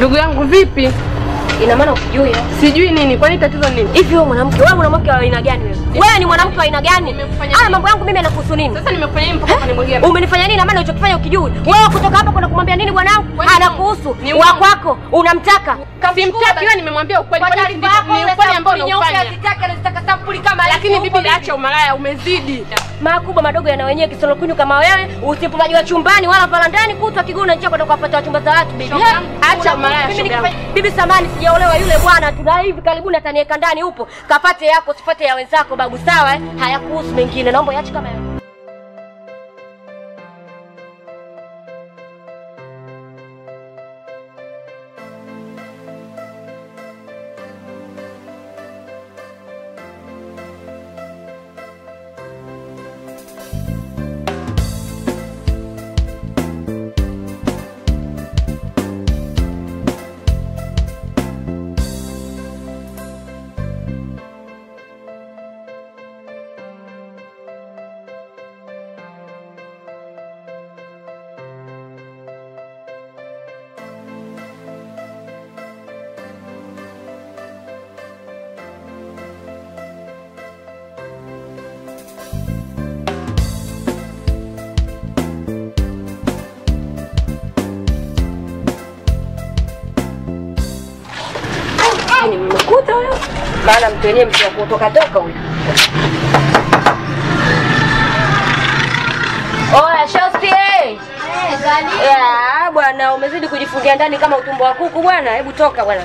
Ndugu yangu vipi? Ina maana ukijui eh? Sijui nini, kwani tatizo nini? Hivi wewe mwanamke, wewe mwanamke wa aina gani wewe? Wewe ni mwanamke wa aina gani? Nimekufanya Haya nini? mambo yangu mimi yanakuhusu nini? Sasa nimekufanya nini mpaka kanimwagia maji? Umenifanya nini na maana ulichokifanya ukijui? Wewe kutoka hapa kwenda kumwambia nini bwanangu? Kwani Anakuhusu. ni Wa uongo? kwako unamtaka. Simtaki wewe, nimemwambia ukweli. Kwa Kwani taarifa ndi- yako ni ile ukweli ambao sampuli nyeupe unaufanya. hazitaki, anazitaka sampuli kama hizi Lakini huko bibi, acha umalaya, umezidi. makubwa madogo yana wenyewe kisolokunyu kama wewe usipomajua chumbani wala varandani kutwa kiguu na njia kwenda kuwapata wachumba za watu bibi. Shoga Eh, yangu, acha una- malaya, mimi shoga nikifanya- bibi samani sijaolewa yule bwana tuna hivi karibuni ataniweka ndani upo kafate yako sifate ya wenzako babu sawa eh? hayakuhusu mengine naomba yache kama yako. Lakini mmekuta huyo maana mtu wenyewe mtu wa kutoka toka huyo Oya shosti eh. Ya, bwana umezidi kujifungia ndani kama utumbo wa kuku bwana. Hebu toka bwana.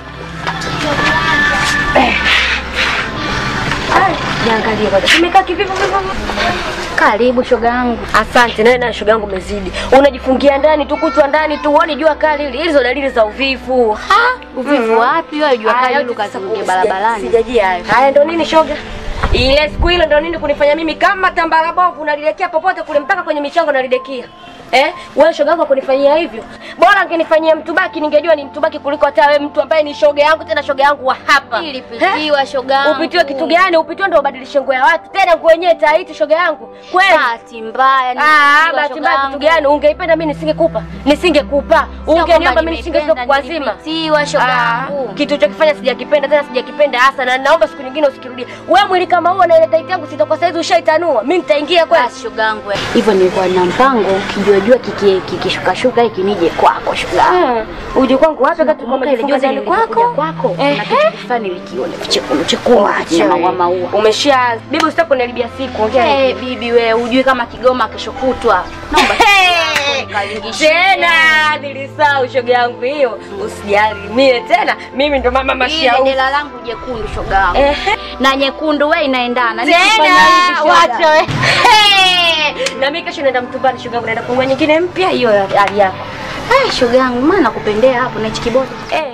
Eh. Ai, Niangalie kwanza. Tumekaa kivipi vipi? Karibu shoga yangu. Asante, nawe na shoga yangu umezidi. Unajifungia ndani tu kutwa ndani tu, uone jua kali hili. Hizo dalili za uvivu. Ha? Uvivu wapi wewe? Jua Haya, kali yote ukazuge sasa barabarani. Sijajia hayo. Haya ndo nini shoga? Ile siku ile ndo nini kunifanya mimi kama tambara bovu nalidekia popote kule mpaka kwenye michango nalidekia. Eh? Wewe shoga yako kunifanyia hivyo. Bora angenifanyia mtubaki ningejua ni mtubaki kuliko hata wewe mtu ambaye ni shoga yangu tena shoga yangu wa hapa. Ilipitiwa shoga yangu. Upitiwe kitu gani? Upitiwe ndo ubadilishe nguo ya watu. Tena nguo yenyewe taiti shoga yangu. Kweli? Bahati mbaya Ah, nilipitiwa bahati shoga mbaya kitu yangu. gani? Ungeipenda mimi nisingekupa. Nisingekupa. Sio Ungeniomba kwamba mimi nisingekupa nimependa, kwa zima. nilipitiwa shoga Ah, yangu. kitu ulichokifanya sijakipenda tena sijakipenda hasa na naomba siku nyingine usikirudie. Wewe mwili kama huo na ile taiti yangu sitakuwa saizi ushaitanua. Mimi nitaingia kweli. Basi shoga yangu. Hivyo nilikuwa na mpango kijua jua kiki- kikishukashuka hiki nije kwako shoga yangu. Ah, uje kwangu wapi wakati kwa Kumbuka ile majifunza juzi ndani nilikuja kwako? kwako. Ehe. Na kitu fulani nilikiona vichekundu chekundu Acha maua wewe. maua. Umesha bibi usitaki kuniharibia siku. Ongea. Eh, bibi we ujui kama Kigoma kesho kutwa. Naomba Hey! nikalingishie. Tena nilisahau shoga yangu hiyo. Usijali mie tena mimi ndo mama Ile mashau. dela langu jekundu shoga yangu. Ehe. Na nyekundu we inaendana. Nikifanya Tena hivi shoga. wacha we. Hey! Na mimi kesho naenda mtumbani shoga yangu naenda kununua nyingine mpya hiyo ya hali yako. Ah, shoga yangu maana nakupendea hapo na hichi kibodi. Eh.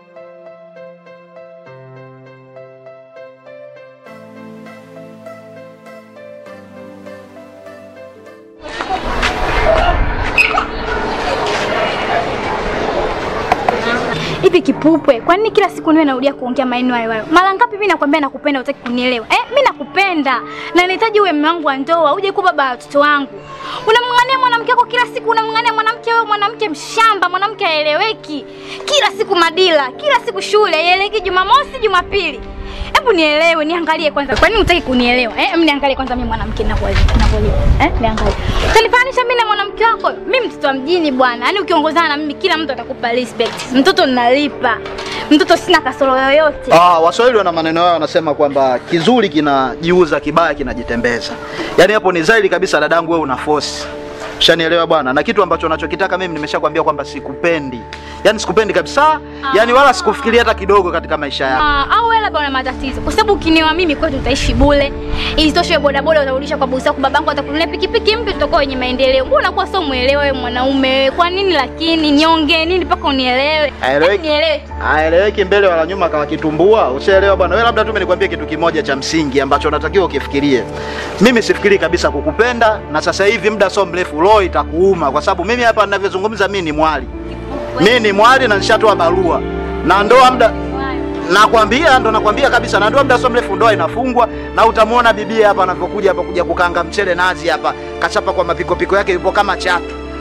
Hivi kipupwe, kwa nini kila siku niwe narudia kuongea maneno hayo hayo? Mara ngapi mimi nakwambia nakupenda utaki kunielewa? Eh, mimi nakupenda. Na nahitaji uwe mume wangu wa ndoa, uje kuwa baba wa watoto wangu. Unamng'ania mwanamke wako kila siku, unamng'ania mwanamke wewe, mwanamke mshamba, mwanamke haeleweki. Kila siku madila, kila siku shule, haieleweki Jumamosi, Jumapili. Hebu nielewe, niangalie kwanza. Kwa nini hutaki kunielewa? Eh, mimi niangalie kwanza mimi mwanamke ninavyolipa, ninavyolipa. Eh, niangalie. Utanifananisha mimi na mwanamke wako? Mimi mtoto wa mjini bwana. Yaani ukiongozana na mimi kila mtu atakupa respect. Mtoto ninalipa. Mtoto sina kasoro yoyote. Ah, Waswahili wana maneno yao wanasema kwamba kizuri kinajiuza, kibaya kinajitembeza. Yaani hapo ni zaidi kabisa dadangu, wewe una force. Ushanielewa bwana, na kitu ambacho unachokitaka mimi nimeshakwambia kwamba sikupendi, yaani sikupendi kabisa, yaani wala sikufikiria hata kidogo katika maisha yako. Ah, au wewe labda una matatizo. Kwa sababu ukinioa mimi kwetu utaishi bure. Isitoshe bodaboda utarudisha kwa bosi wako, babangu atakununulia pikipiki mpya tutakuwa wenye maendeleo. Mbona unakuwa sio muelewa wewe mwanaume? Kwa nini lakini niongee nini mpaka unielewe? Haeleweki. Hebu Nielewe. Aeleweki mbele wala nyuma kawa kitumbua. Ushaelewa bwana. Wewe labda tu nikwambie kitu kimoja cha msingi ambacho unatakiwa ukifikirie. Mimi sifikiri kabisa kukupenda na sasa hivi muda sio mrefu roho itakuuma kwa sababu mimi hapa ninavyozungumza mimi ni mwali. Mimi ni mwali na nishatoa barua. Na ndoa muda nakwambia ndo nakwambia kabisa na ndoa muda sio mrefu ndoa inafungwa na utamwona bibi hapa anavyokuja hapa kuja kukanga mchele nazi hapa kachapa kwa mapiko piko yake yupo kama chatu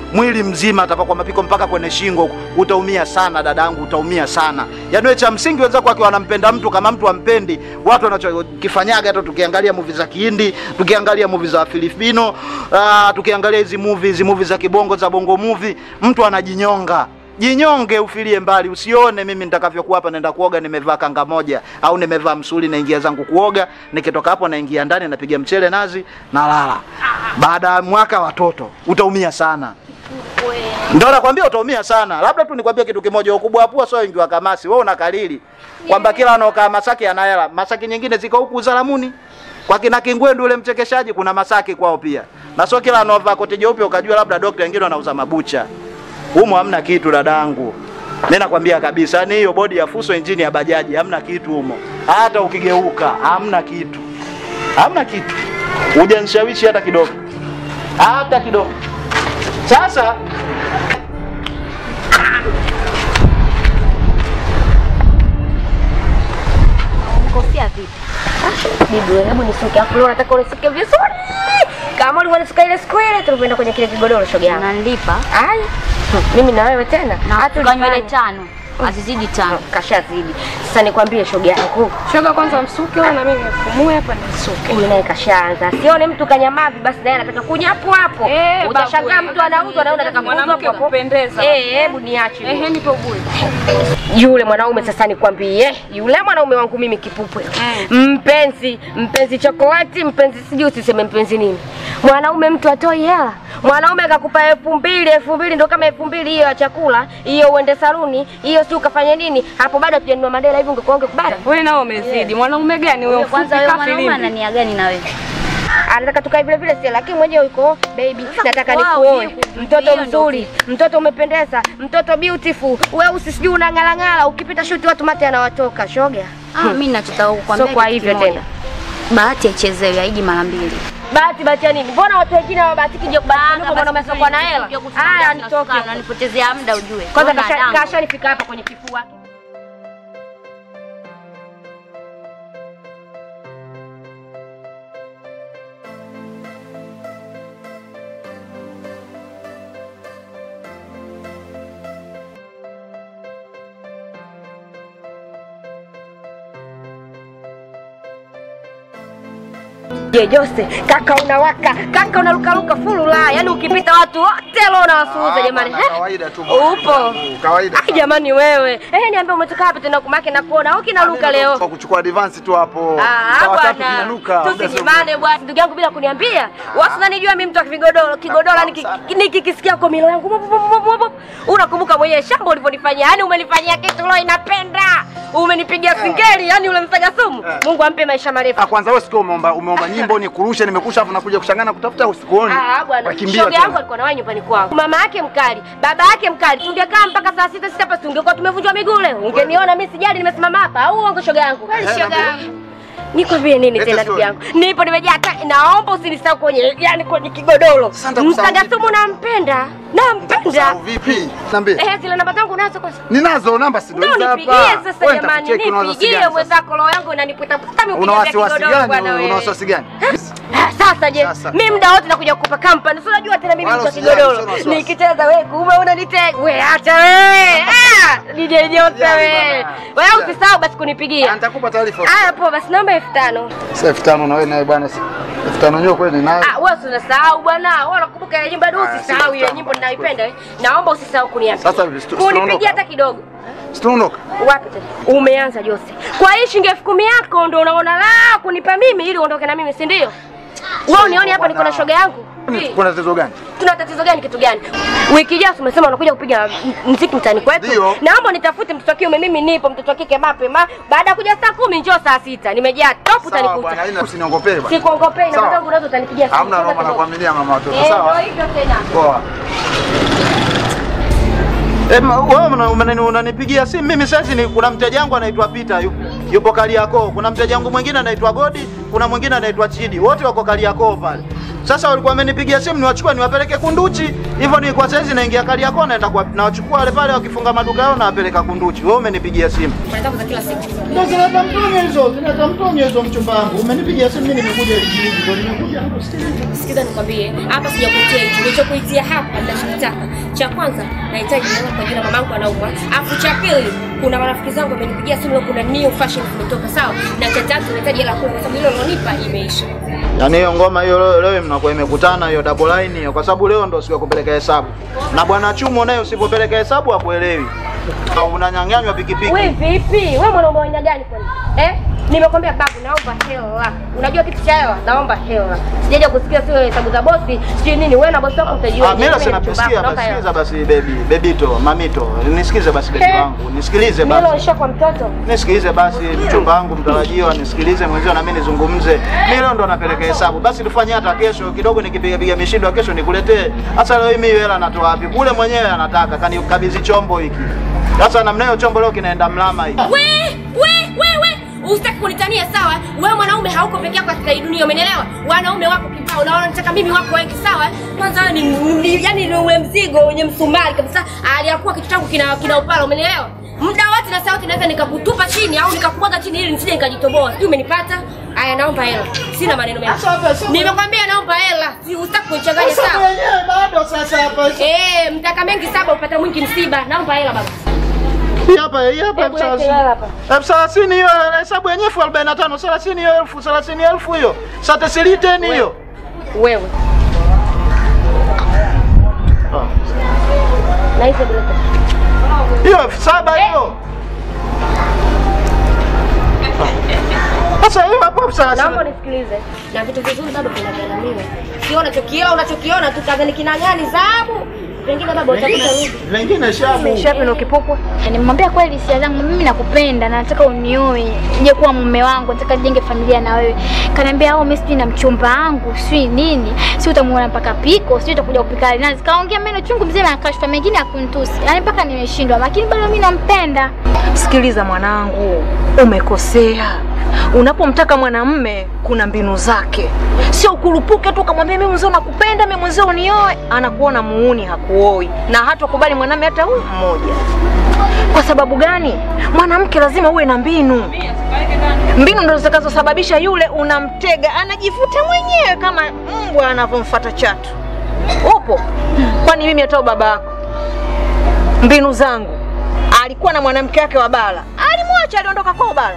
mwili mzima atapakwa mapiko mpaka kwenye shingo huku. utaumia sana dadangu utaumia sana yaani wewe cha msingi wenzako wakiwa wanampenda mtu kama mtu ampendi watu wanachokifanyaga hata tukiangalia movie za kihindi tukiangalia movie za filipino uh, tukiangalia hizi movie hizi movie za kibongo za bongo movie mtu anajinyonga jinyonge ufilie mbali usione mimi nitakavyokuwa hapa naenda kuoga nimevaa kanga moja au nimevaa msuli naingia zangu kuoga nikitoka hapo naingia ndani napiga mchele nazi nalala baada ya mwaka watoto utaumia sana ndio nakwambia utaumia sana labda tu nikwambie kitu kimoja ukubwa wa pua sio wingi wa kamasi wewe unakalili kwamba kila anaokaa masaki ana hela masaki nyingine ziko huku uzalamuni kwa kina kingwendu ule mchekeshaji kuna masaki kwao pia na sio kila anaovaa koti jeupe ukajua labda dokta wengine wanauza mabucha humo hamna kitu dadangu mi nakwambia kabisa ni hiyo bodi ya fuso injini ya bajaji hamna kitu humo hata ukigeuka hamna kitu hamna kitu hujanishawishi hata kidogo hata kidogo sasa Kofia vipi? Bibi wewe, hebu nisuke afu leo nataka unisuke vizuri. Kama ulivyonisuka ile siku ile tulipoenda kwenye kile kigodoro shoga yangu. Unanilipa Ai. Mimi na wewe tena. na Hata tukanywa ile ulifanya. tano azizidi tano. Kashazidi. Sasa nikwambie shoga yangu. Shoga kwanza msuke wewe na mimi nifumue hapa nisuke. Huyu naye kashaanza. Sione mtu kanyamavi basi naye anataka kuja hapo hapo. Eh, Utashangaa babu, mtu anauzwa na unataka kuuzwa Mwanamke hapo hapo. kupendeza. Eh, hebu niache. Ehe, nipo bure. yule mwanaume sasa nikwambie yule mwanaume wangu mimi kipupwe mpenzi mpenzi chokolati mpenzi sijui usiseme mpenzi nini mwanaume mtu atoi hela mwanaume akakupa elfu mbili elfu mbili ndo kama elfu mbili hiyo ya chakula hiyo uende saluni hiyo si ukafanya nini hapo bado hatujanunua madela hivi ungekuwa ungekubali Wewe nao umezidi. Mwanaume gani wewe Wewe kwanza mfupi wewe ka mwanaume filimbi? ana nia gani na wewe? anataka tukae vile vile sio lakini mwenyewe yuko baby nataka wow, nikuoe hiyo mtoto ndio mzuri mtoto umependeza mtoto beautiful wewe usisijui unang'alang'ala ukipita shuti watu mate anawatoka shoga Ah, mimi ninachotaka kukwambia So kwa kitu hivyo kimoja. tena. Bahati haichezewi, haiji mara mbili. bahati bahati ya nini mbona watu wengine hawabahatiki ndio kubahatika Bana, huko mbona basi wamesokuwa na hela kuja kusimamia haya sina nitoke sukari, unanipotezea muda ujue. kwanza Wewe kasha- dadangu. kashanifika hapa kwenye kifua Je, Jose, kaka unawaka, kaka unarukaruka fulu la, yaani ukipita watu wote leo unawasuuza jamani. bana, Eh, kawaida tu, Upo. kawaida Ai jamani wewe. Eh, niambie umetoka hapa tena kumake na kuona. Au kinaruka leo? Kwa kuchukua advance tu hapo Ah, Saa tatu bwana. kinanuka. Tusinyimane bwana. Ndugu yangu bila kuniambia. Wasi unanijua mimi mtu wa kigodoro, kigodoro niki- nikikisikia kwa milo yangu. bup, bup, bup, bup, bup. Unakumbuka mwenyewe shamba ulivyonifanyia. Yaani umenifanyia kitu leo inapenda. Umenipigia singeli, yaani ule msaga sumu. Eh. Mungu ampe maisha marefu. Ah, kwanza wewe sikio umeomba umeomba nyimbo ni kurusha nimekusha afu nakuja kushangana kutafuta usikuoni. Ah, bwana. Wakimbia Shoga tena. yangu alikuwa na wewe nyumbani kwangu. Mama yake mkali, baba yake mkali. Tungekaa mpaka saa sita sita hapa tungekuwa tumevunjwa miguu leo. Ungeniona mimi sijali nimesimama hapa. Au uongo shoga yangu? Eh, Shoga naambia. yangu. Nikwambie nini Leta tena ndugu story. yangu? Nipo nimejaa hata naomba usinisahau kwenye yani kwenye kigodoro. Sasa nitakusahau Msaga vipi? sumu nampenda. Nampenda. Sasa vipi? Niambie. Eh, zile namba zangu nazo kwanza. Ninazo namba si ndio Ndio hizi hapa. nipigie sasa Wewe jamani, nitakucheki una wasiwasi nipigie gani sasa? mwenzako roho yangu inaniputa puta mimi Una ukiniambia wasiwasi kigodoro bwana gani? wewe. Una wasiwasi gani? Ah, Sasa je, Sasa. mimi muda wote nakuja kukupa kampani. Si unajua tena mimi Wala mtu wa usijali, kigodoro. usio na wasiwasi. Nikicheza wewe kume unanitega. Wewe acha wewe. Ah, DJ Jose Usijali wewe. bana. Wewe Usijali. usisahau basi Ah, kunipigia. Nitakupa taarifa. Haya poa basi naomba elfu tano. Sasa elfu tano na wewe naye bwana. si- Elfu tano nyo kweli nayo. Ah, wewe si unasahau bwana. Wewe unakumbuka ile nyimbo ndio Ah, usisahau si ile elfu nyimbo tano. ninayoipenda wewe. Naomba usisahau kuniambia. Sasa hivi, stu- tunaondoka. Kunipigia hata kidogo. Situondoka. Wapi tena? Umeanza Jose. Kwa hii shilingi elfu kumi yako ndio unaona la kunipa mimi ili uondoke na mimi, si ndio? Wewe unioni hapa niko na shoga yangu? Kuna tatizo gani? Tuna tatizo gani? Kitu gani? Wiki ijayo umesema unakuja kupiga m- mziki mtaani kwetu. Ndio. Naomba nitafute mtoto wa kiume, mimi nipo, mtoto wa kike mapema. Baada ya kuja saa kumi njoo saa sita. Nimejaa top Sawa bwana, utanikuta. haina usiniongopee bwana. Sikuongopei na Sawa. mwanangu unazo utanipigia simu. Hamna Sasa noma kidogo. nakuaminia mama watoto. Eh, Sawa. ndio hivyo tena. Poa. Eh, ma- wewe una- unani- unanipigia simu mimi sasa ni kuna mteja wangu anaitwa Peter yupo, yupo Kariakoo. Kuna mteja wangu mwingine anaitwa Godi, kuna mwingine anaitwa Chidi. Wote wako Kariakoo pale. Sasa walikuwa wamenipigia simu niwachukue niwapeleke Kunduchi. Hivyo ni kwa saizi naingia Kariakoo naenda kwa nawachukua wale pale wakifunga maduka yao nawapeleka Kunduchi. Wewe umenipigia simu. Unataka za kila siku. Ndio zinaleta mtonyo hizo, zinaleta mtonyo hizo mchumba wangu. Umenipigia simu mimi nimekuja hivi hivi ndio nimekuja. Sikiza nikwambie, hapa sijakutia hicho. Nilichokuitia hapa ninachotaka. Cha kwanza nahitaji nione kwa jina mamangu anaumwa. Alafu cha pili kuna marafiki zangu wamenipigia simu leo kuna new fashion zimetoka sawa. Na cha tatu nahitaji hela kumi kwa sababu hilo lilonipa imeisha. Yaani hiyo ngoma hiyo leo, leo mnakuwa imekutana hiyo double line hiyo kwa sababu leo ndo siku ya kupeleka hesabu. Na bwana Chumo naye usipopeleka hesabu hakuelewi. Unanyang'anywa pikipiki. We vipi? We mwanaume wa aina gani kwani? Eh? Nimekwambia babu naomba hela. Unajua kitu cha hela? Naomba hela. Sijaja kusikia sio hesabu za bosi, sijui nini. Wewe na bosi wako mtajua. Ah, mimi sina kusikia basi sikiza basi baby, bebito, mamito. Nisikize basi baby Eh. wangu. Nisikilize Mimi basi. nisha kwa mtoto. Nisikilize basi mchumba wangu mtarajiwa, nisikilize mwenzio na mimi nizungumze. Mimi leo ndo napeleka hesabu. Basi tufanye hata kesho kidogo nikipiga piga mishindo ya kesho nikuletee. Sasa leo mimi hela natoa wapi? Kule mwenyewe anataka kanikabidhi chombo hiki. Sasa namna hiyo chombo leo kinaenda mlama hiki. We, we, we, we. Usitaki kunitania sawa? Wewe mwanaume hauko peke yako katika hii dunia, umenielewa? Wanaume wako kibao, na wanataka mimi wako wengi sawa? Kwanza wewe ni, ni yani ni ule mzigo wenye msumari kabisa. Aliyakuwa kitu changu kina kina upala, umenielewa? Muda wote na sauti naweza nikakutupa chini au nikakubwaga chini ili nisije nikajitoboa. Sijui umenipata? Aya, naomba hela. Sina maneno mengi. Sasa hapa, sasa- Nimekwambia naomba hela. Si usitaki kunichanganya Sasa sawa? mwenyewe bado sasa hapa. Eh, mtaka mengi saba upata mwingi msiba. Naomba hela baba. Hii hapa, hii hapa Hebu elfu lete thelathini. hela hapa. Elfu thelathini hiyo hesabu yenyewe elfu arobaini na tano. Thelathini hiyo elfu thelathini elfu hiyo. Sasa siliteni hiyo. Wewe. Ah. Na hizo bila Hiyo elfu saba hiyo. Sasa hiyo hapo elfu thelathini. Naomba nisikilize. Na vitu vizuri bado vinagharamiwa. Sio unachokiona unachokiona tu kadhani kina gani zahabu. Pengine baba utakuta rudi. Vingine shabu. Shapi ndo kipupwe. Nimwambia kweli hisia zangu, mimi nakupenda na nataka unioe, uje kuwa mume wangu, nataka nijenge familia na wewe. Kaniambia au mimi sijui na mchumba wangu, sijui nini, si utamuona mpaka piko, sijui utakuja kupika nazi. Kaongea maneno chungu mzima na kashfa mengine akunitusi. Yaani mpaka nimeshindwa, lakini bado mimi nampenda. Sikiliza mwanangu, umekosea. Unapomtaka mwanamme kuna mbinu zake, sio ukurupuke tu ukamwambia mimi mwenzio nakupenda, mimi mwenzio unioe. Anakuona muuni, hakuoi na hatakubali mwanamme hata huyu mmoja. Kwa sababu gani? Mwanamke lazima uwe na mbinu. Mbinu ndo zitakazosababisha yule unamtega anajivuta mwenyewe kama mbwa anavyomfuata chatu. Upo? Kwani mimi hata baba yako mbinu zangu alikuwa na mwanamke wake wa bara, alimwacha aliondoka kwao bara.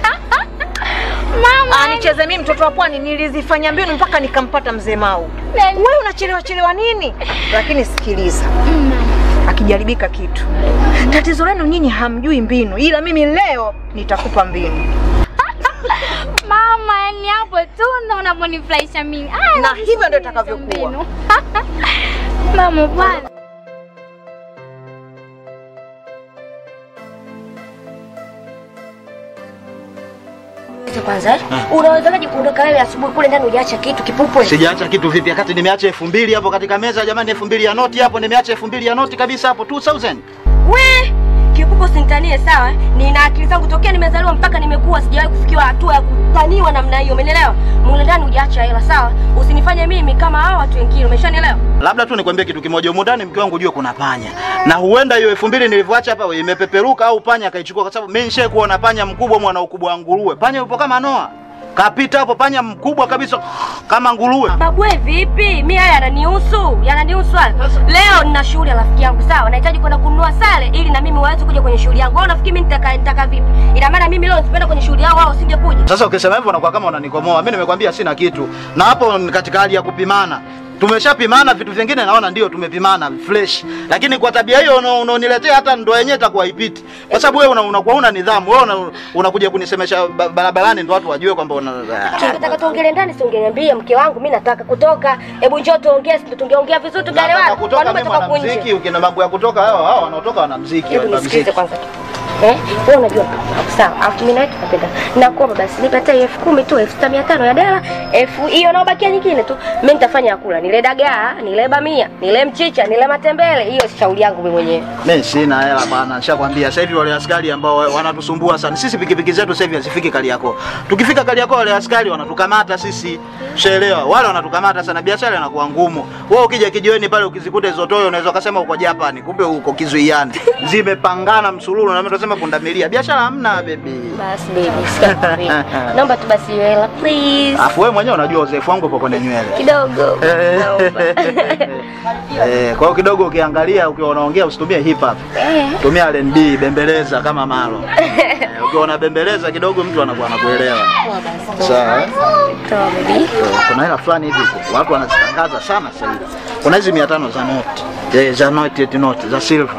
Mama, Anicheze mimi mtoto wa pwani, nilizifanya mbinu mpaka nikampata mzee Mau. Wewe unachelewa chelewa nini? Lakini sikiliza, akijaribika kitu, tatizo lenu nyinyi hamjui mbinu, ila mimi leo nitakupa mbinu. mama, yani hapo tu ndo unaponifurahisha mimi. Ah, Na hivyo ndio itakavyokuwa. mbinu. Mama bwana. Sasa kwanza eh? Unawezaje kuondoka wewe asubuhi kule ndani hujaacha kitu kipupwe? Sijaacha kitu vipi wakati nimeacha elfu mbili hapo katika meza jamani, elfu mbili ya noti hapo, nimeacha elfu mbili ya noti kabisa hapo 2000. We kipupwe usinitanie sawa? Nina akili zangu tokea nimezaliwa mpaka nimekuwa sijawahi kufikiwa hatua ya kutaniwa namna hiyo, umenielewa? Mule ndani hujaacha hela sawa? Usinifanye mimi kama hao watu wengine, umeshanielewa? Labda tu nikwambie kitu kimoja, humu ndani mke wangu ujue kuna panya, na huenda hiyo elfu mbili nilivyoacha hapa imepeperuka au panya akaichukua, kwa sababu mimi nishaye kuona panya mkubwa mwana ukubwa wa nguruwe. Panya yupo kama Noa, kapita hapo, panya mkubwa kabisa kama nguruwe. Babu we vipi? Mimi haya yananihusu, yananihusu haya. Leo nina shughuli ya rafiki yangu sawa, nahitaji kwenda kununua sare ili na mimi waweze kuja kwenye shughuli yangu. Wewe unafikiri mimi nitaka nitaka vipi? Ina maana mimi leo nisipenda kwenye shughuli yao wao usingekuja. Sasa ukisema hivyo unakuwa kama unanikomoa. Mimi nimekwambia sina kitu, na hapo ni katika hali ya kupimana. Tumeshapimana vitu vingine, naona ndio tumepimana fresh, lakini kwa tabia hiyo una- unaoniletea hata ndoa yenyewe itakuwa haipiti, kwa sababu wewe una- unakuwa una nidhamu. Wewe una- unakuja kunisemesha ba- barabarani ndio watu wajue kwamba una Tungetaka tuongele ndani, si ungeniambia mke wangu, mimi nataka kutoka. Hebu njoo tuongee, si tungeongea vizuri tugaelewana. Nataka kutoka Wanaume mimi toka huku mwanamuziki, nje. ukienda mambo ya kutoka hao hao wanaotoka wanamuziki, Hebu nisikilize wanamuziki. kwanza. Eh, wewe unajua sawa. Alafu mimi nawe tunapenda. Nakuomba basi nipe hata elfu kumi tu, elfu sita mia tano ya dela, elfu hiyo naobakia nyingine tu. Mimi nitafanya kula, nile dagaa, nile bamia, nile mchicha, nile matembele. Hiyo si shauri yangu mimi mwenyewe. Mimi sina hela bwana, nishakwambia sasa hivi wale askari ambao wanatusumbua sana. Sisi pikipiki zetu sasa hivi hazifiki Kariakoo. Tukifika Kariakoo wale askari wanatukamata sisi. Ushaelewa? Wale wanatukamata sana, biashara inakuwa ngumu. Wewe ukija kijiweni pale ukizikuta hizo toyo unaweza ukasema uko Japan, kumbe uko kizuiani. Zimepangana msululu na mimi tunasema pundamilia. Biashara hamna baby. Basi baby, sikia. Naomba tu basi hiyo hela please. Alafu wewe mwenyewe unajua uzoefu wangu upo kwenye nywele. Kidogo. Eh. Naomba. Eh, kwa hiyo kidogo ukiangalia ukiwa unaongea usitumie hip hop. Tumia R&B, bembeleza kama malo. Eh, ukiwa unabembeleza kidogo mtu anakuwa anakuelewa. Sawa. eh? Sawa baby. Eh, Kuna hela fulani hivi watu wanazitangaza sana sasa hivi. Kuna hizi 500 za note. Eh, za note eti note za silver.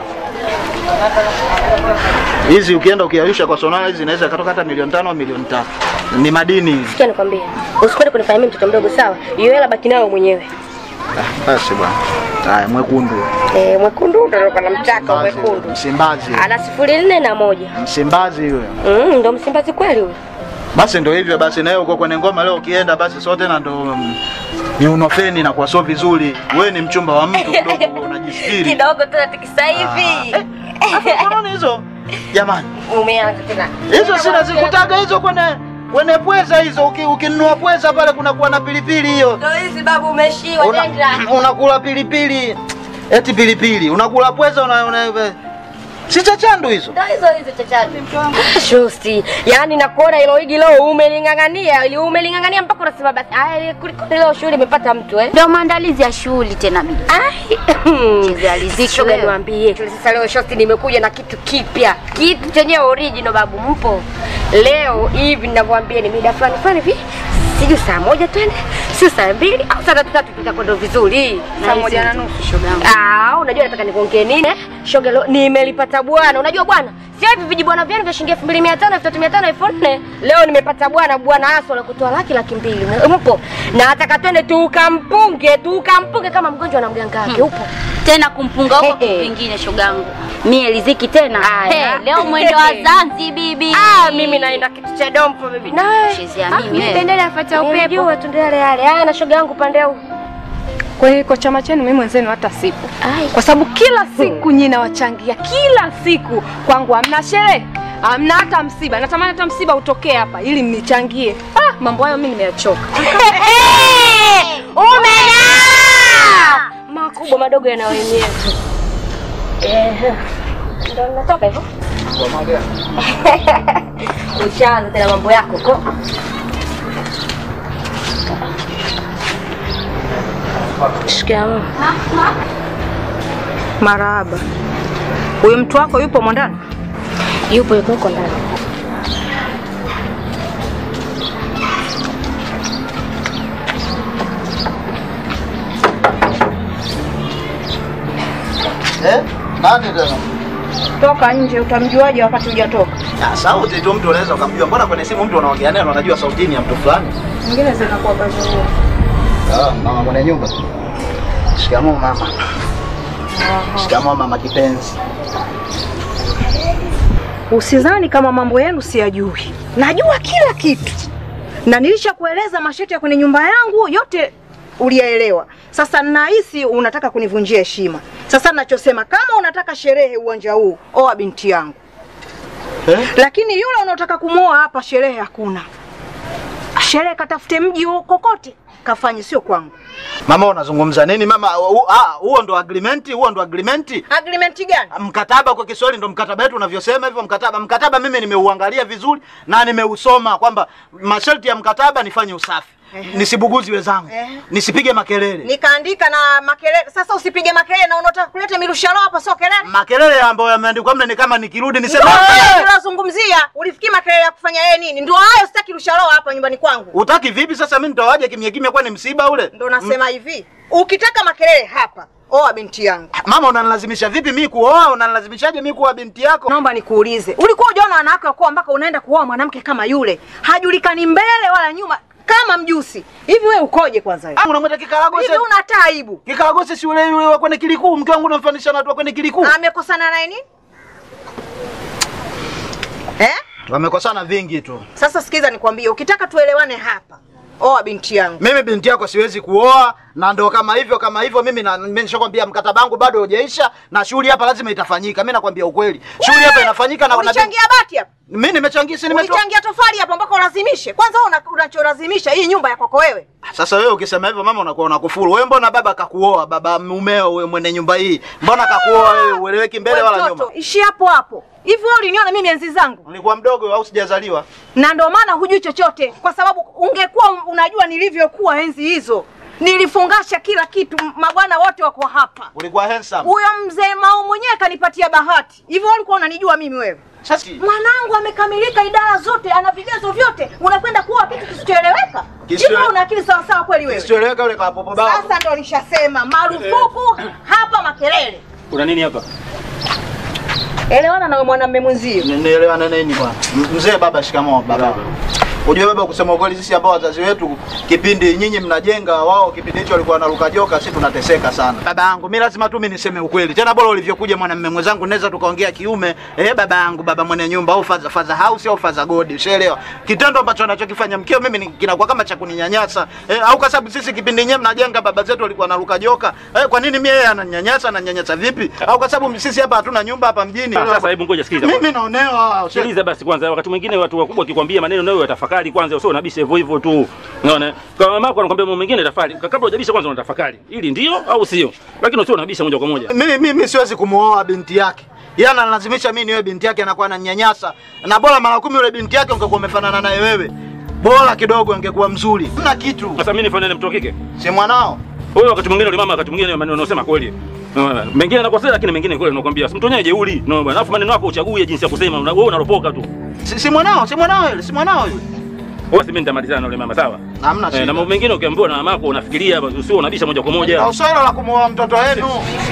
Hizi ukienda ukiarusha kwa sonara hizi inaweza katoka hata milioni tano au milioni tatu. Ni madini hizi. Sikia nikwambie. Usikwende kunifanya mimi mtoto mdogo sawa? Hiyo hela baki nayo mwenyewe. Basi bwana. Haya mwekundu. Eh, mwekundu ndio kana mchaka mwekundu. Msimbazi. Ana sifuri nne na moja. Msimbazi huyo. Mm, ndo msimbazi kweli huyo. Basi ndo hivyo basi, nawe uko kwenye ngoma leo, ukienda basi sote na ndo mm, ni unofeni na kwa sio vizuri. Wewe ni mchumba wa mtu kidogo, unajisifiri. Kidogo tena tikisa hivi. Unaona hizo jamani, Umeanza tena. hizo sina zikutaga hizo kwenye kwenye pweza hizo. uki- Ukinunua pweza pale kunakuwa na pilipili hiyo, Ndo hizi babu umeshiwa Una- nenda. unakula pilipili eti pilipili, unakula pweza una, una, si chachandu hizo. Ndo hizo hizo chachati. Shosti, yani nakuona hilo higi leo umeling'ang'ania, ili umeling'ang'ania mpaka unasema basi aya kuliko leo shughuli imepata mtu eh. Ndio maandalizi ya shughuli tena mimi. Chezea riziki Shoga wewe. niwaambie, sasa leo shosti nimekuja na kitu kipya, kitu chenye original babu, mpo leo hivi ninavyowaambia, ni mida fulani fulani hivi, sijui saa moja twende, sio saa mbili au saa tatu tatu, tutakwenda vizuri, saa moja na nusu. shogangu. Ah, unajua nataka nikuongee nini? eh? Shoga leo nimelipata bwana. Unajua bwana? Sio hivi vijibwana vyenu vya shilingi 2500, 3500, 4000. Leo nimepata bwana, bwana Aso la kutoa laki laki mbili. Mpo? Na nataka twende tukampunge, tukampunge kama mgonjwa na mganga wake. Upo? Tena kumpunga huko Eh, eh. vingine shogangu. Mie riziki tena. Aya. Hey, leo mwendo wa Zanzi bibi. Ah, mimi naenda kitu cha dompo bibi. Na wewe? Chezea mimi wewe. Pendele afuata upepo. Unajua tu ndio yale yale. Haya na shoga yangu pande huu. Kwa hiyo kwa chama chenu mimi mwenzenu hata sipo, Ai. kwa sababu kila siku nyinyi nawachangia, kila siku kwangu hamna sherehe hamna hata msiba. Natamani hata msiba utokee hapa ili mnichangie. Ah, mambo hayo mimi nimeyachoka. Umena! Makubwa madogo yana wenyewe. Eh. Ndio natoka hivyo. Ushaanza tena mambo yako ko. Shikamoo. Marahaba. Huyu mtu wako yupo mwandani? Yupo yuko huko ndani. Eh? Nani tena? Toka nje, utamjuaje wakati hujatoka? Ah, sauti tu mtu unaweza ukamjua. Mbona kwenye simu mtu unaongea naye unajua sautini ya mtu fulani? Mwingine zinakuwa bazuri. Ah, mama mwenye nyumba. Shikamoo mama. Shikamoo mama kipenzi. Usizani kama mambo yenu siyajui, najua kila kitu, na nilishakueleza masharti ya kwenye nyumba yangu yote uliyaelewa. Sasa nahisi unataka kunivunjia heshima. Sasa nachosema, kama unataka sherehe uwanja huu, oa binti yangu, Eh? lakini yule unaotaka kumwoa hapa, sherehe hakuna. Sherehe katafute mji huo kokote kafanye, sio kwangu. Mama unazungumza nini mama? Hu- ah, Huo ndo agreement, huo ndo agreement. Agreement gani? Mkataba kwa Kiswahili ndo mkataba wetu unavyosema hivyo mkataba. Mkataba mimi nimeuangalia vizuri na nimeusoma kwamba masharti ya mkataba nifanye usafi. Nisibuguzi wenzangu. Ehe. Nisipige makelele. Nikaandika na makelele. Sasa usipige makelele, na unataka kuleta mirushalo hapa, sio kelele. Makelele ambayo yameandikwa mle ni kama nikirudi niseme Ndio hayo "Eh!" tunazungumzia. Ulifikiri makelele ya kufanya yeye nini? Ndio hayo, sitaki rushalo hapa nyumbani kwangu. Utaki vipi sasa mimi nitawaje kimya kimya kwani msiba ule? Ndio nasema hivi, ukitaka makelele hapa, oa binti yangu. Mama unanilazimisha vipi mimi kuoa? Unanilazimishaje mimi kuoa binti yako? Naomba nikuulize, ulikuwa ujaona wanawake wakuwa mpaka unaenda kuoa mwanamke kama yule, hajulikani mbele wala nyuma, kama mjusi hivi? Wewe ukoje kwanza wewe? Ah, unamwita kikaragosi. Hivi una hata aibu? Kikaragosi si yule yule wa kwenye kilikuu, mke wangu unamfanisha na watu wa kwenye kilikuu. Amekosana naye nini? Wamekosana vingi tu. Sasa sikiza nikwambie, ukitaka tuelewane hapa, oa binti yangu. Mimi binti yako siwezi kuoa na ndo kama hivyo kama hivyo mimi na mimi nishakwambia mkataba wangu bado hujaisha na shughuli hapa lazima itafanyika. Mimi nakwambia ukweli. Shughuli hapa inafanyika na na Ulichangia bati hapa, mimi nimechangia si nimetoa. ulichangia tofali hapa mpaka ulazimishe. Kwanza wewe una- unacholazimisha hii nyumba ya kwako wewe. Sasa wewe ukisema hivyo mama unakuwa unakufuru. Wewe mbona baba kakuoa, baba mumeo wewe mwenye nyumba hii. Mbona kakuoa wewe ueleweki mbele Wewe wala mtoto, nyuma? ishi hapo hapo. Hivi wewe uliniona mimi enzi zangu? Nilikuwa mdogo au sijazaliwa? na ndio maana hujui chochote, kwa sababu ungekuwa unajua nilivyokuwa enzi hizo. Nilifungasha kila kitu, m- mabwana wote wako hapa. Ulikuwa handsome. Huyo mzee Mao mwenyewe kanipatia bahati. Hivyo wewe ulikuwa unanijua mimi wewe? Sasa Mwanangu amekamilika idara zote, ana vigezo vyote, unakwenda kuoa kitu kisichoeleweka? Kisicho- Hivyo una akili sawa sawa kweli wewe? sieleweka yule kapopo baba. Sasa ndo nishasema marufuku hapa makelele. Kuna nini hapa? Elewana na wewe mwanamume mwenzio. Nielewana nini bwana? M- Mzee baba, shikamoo baba. Unajua baba, kusema ukweli, sisi ambao wazazi wetu kipindi nyinyi mnajenga, wao kipindi hicho walikuwa wanaruka joka, sisi tunateseka sana. Baba yangu, mimi lazima tu mimi niseme ukweli. Tena bora ulivyokuja mwanamume mwenzangu, naweza tukaongea kiume. Eh, baba yangu, baba mwenye nyumba au faza faza house au faza godi, ushaelewa? Kitendo ambacho anachokifanya mkeo mimi ni- kinakuwa kama cha kuninyanyasa. Eh, au kwa sababu sisi kipindi nyewe mnajenga, baba zetu walikuwa wanaruka joka. Eh, kwa nini mimi yeye ananyanyasa, ananyanyasa vipi? Au kwa sababu sisi hapa hatuna nyumba hapa mjini. Sasa hebu ngoja sikiliza. Mimi naonewa. usha- Sikiliza basi kwanza, wakati mwingine watu wakubwa wakikwambia maneno nayo yatafakari kwanza, usio unabisha hivyo hivyo tu. Unaona? Kama mama yako anakuambia mambo mengine tafakari. Kabla hujabisha kwanza unatafakari. Ili ndio au sio? Lakini usio unabisha moja kwa moja. mimi mimi siwezi kumuoa binti yake. Yeye analazimisha mimi niwe binti yake, anakuwa ananyanyasa. Na bora mara kumi yule binti yake ungekuwa umefanana naye wewe, bora kidogo angekuwa mzuri. Mna kitu, Sasa mimi nifanye mtoto wa kike? si mwanao. Wewe wakati mwingine yule mama wakati mwingine maneno unasema kweli. Unaona? Mengine nakosea lakini mengine kweli nakwambia. Simtonyae jeuri. Unaona bwana? Alafu maneno yako uchague jinsi ya kusema. Una- Wewe unaropoka tu. Si, si mwanao, si mwanao yule, si mwanao yule. Wewe si mimi nitamalizana na yule mama sawa? Hamna Eh, shida. na mambo mengine ukiambiwa na mamako unafikiria usio unabisha moja kwa Na moja. uswala la kumuoa mtoto wenu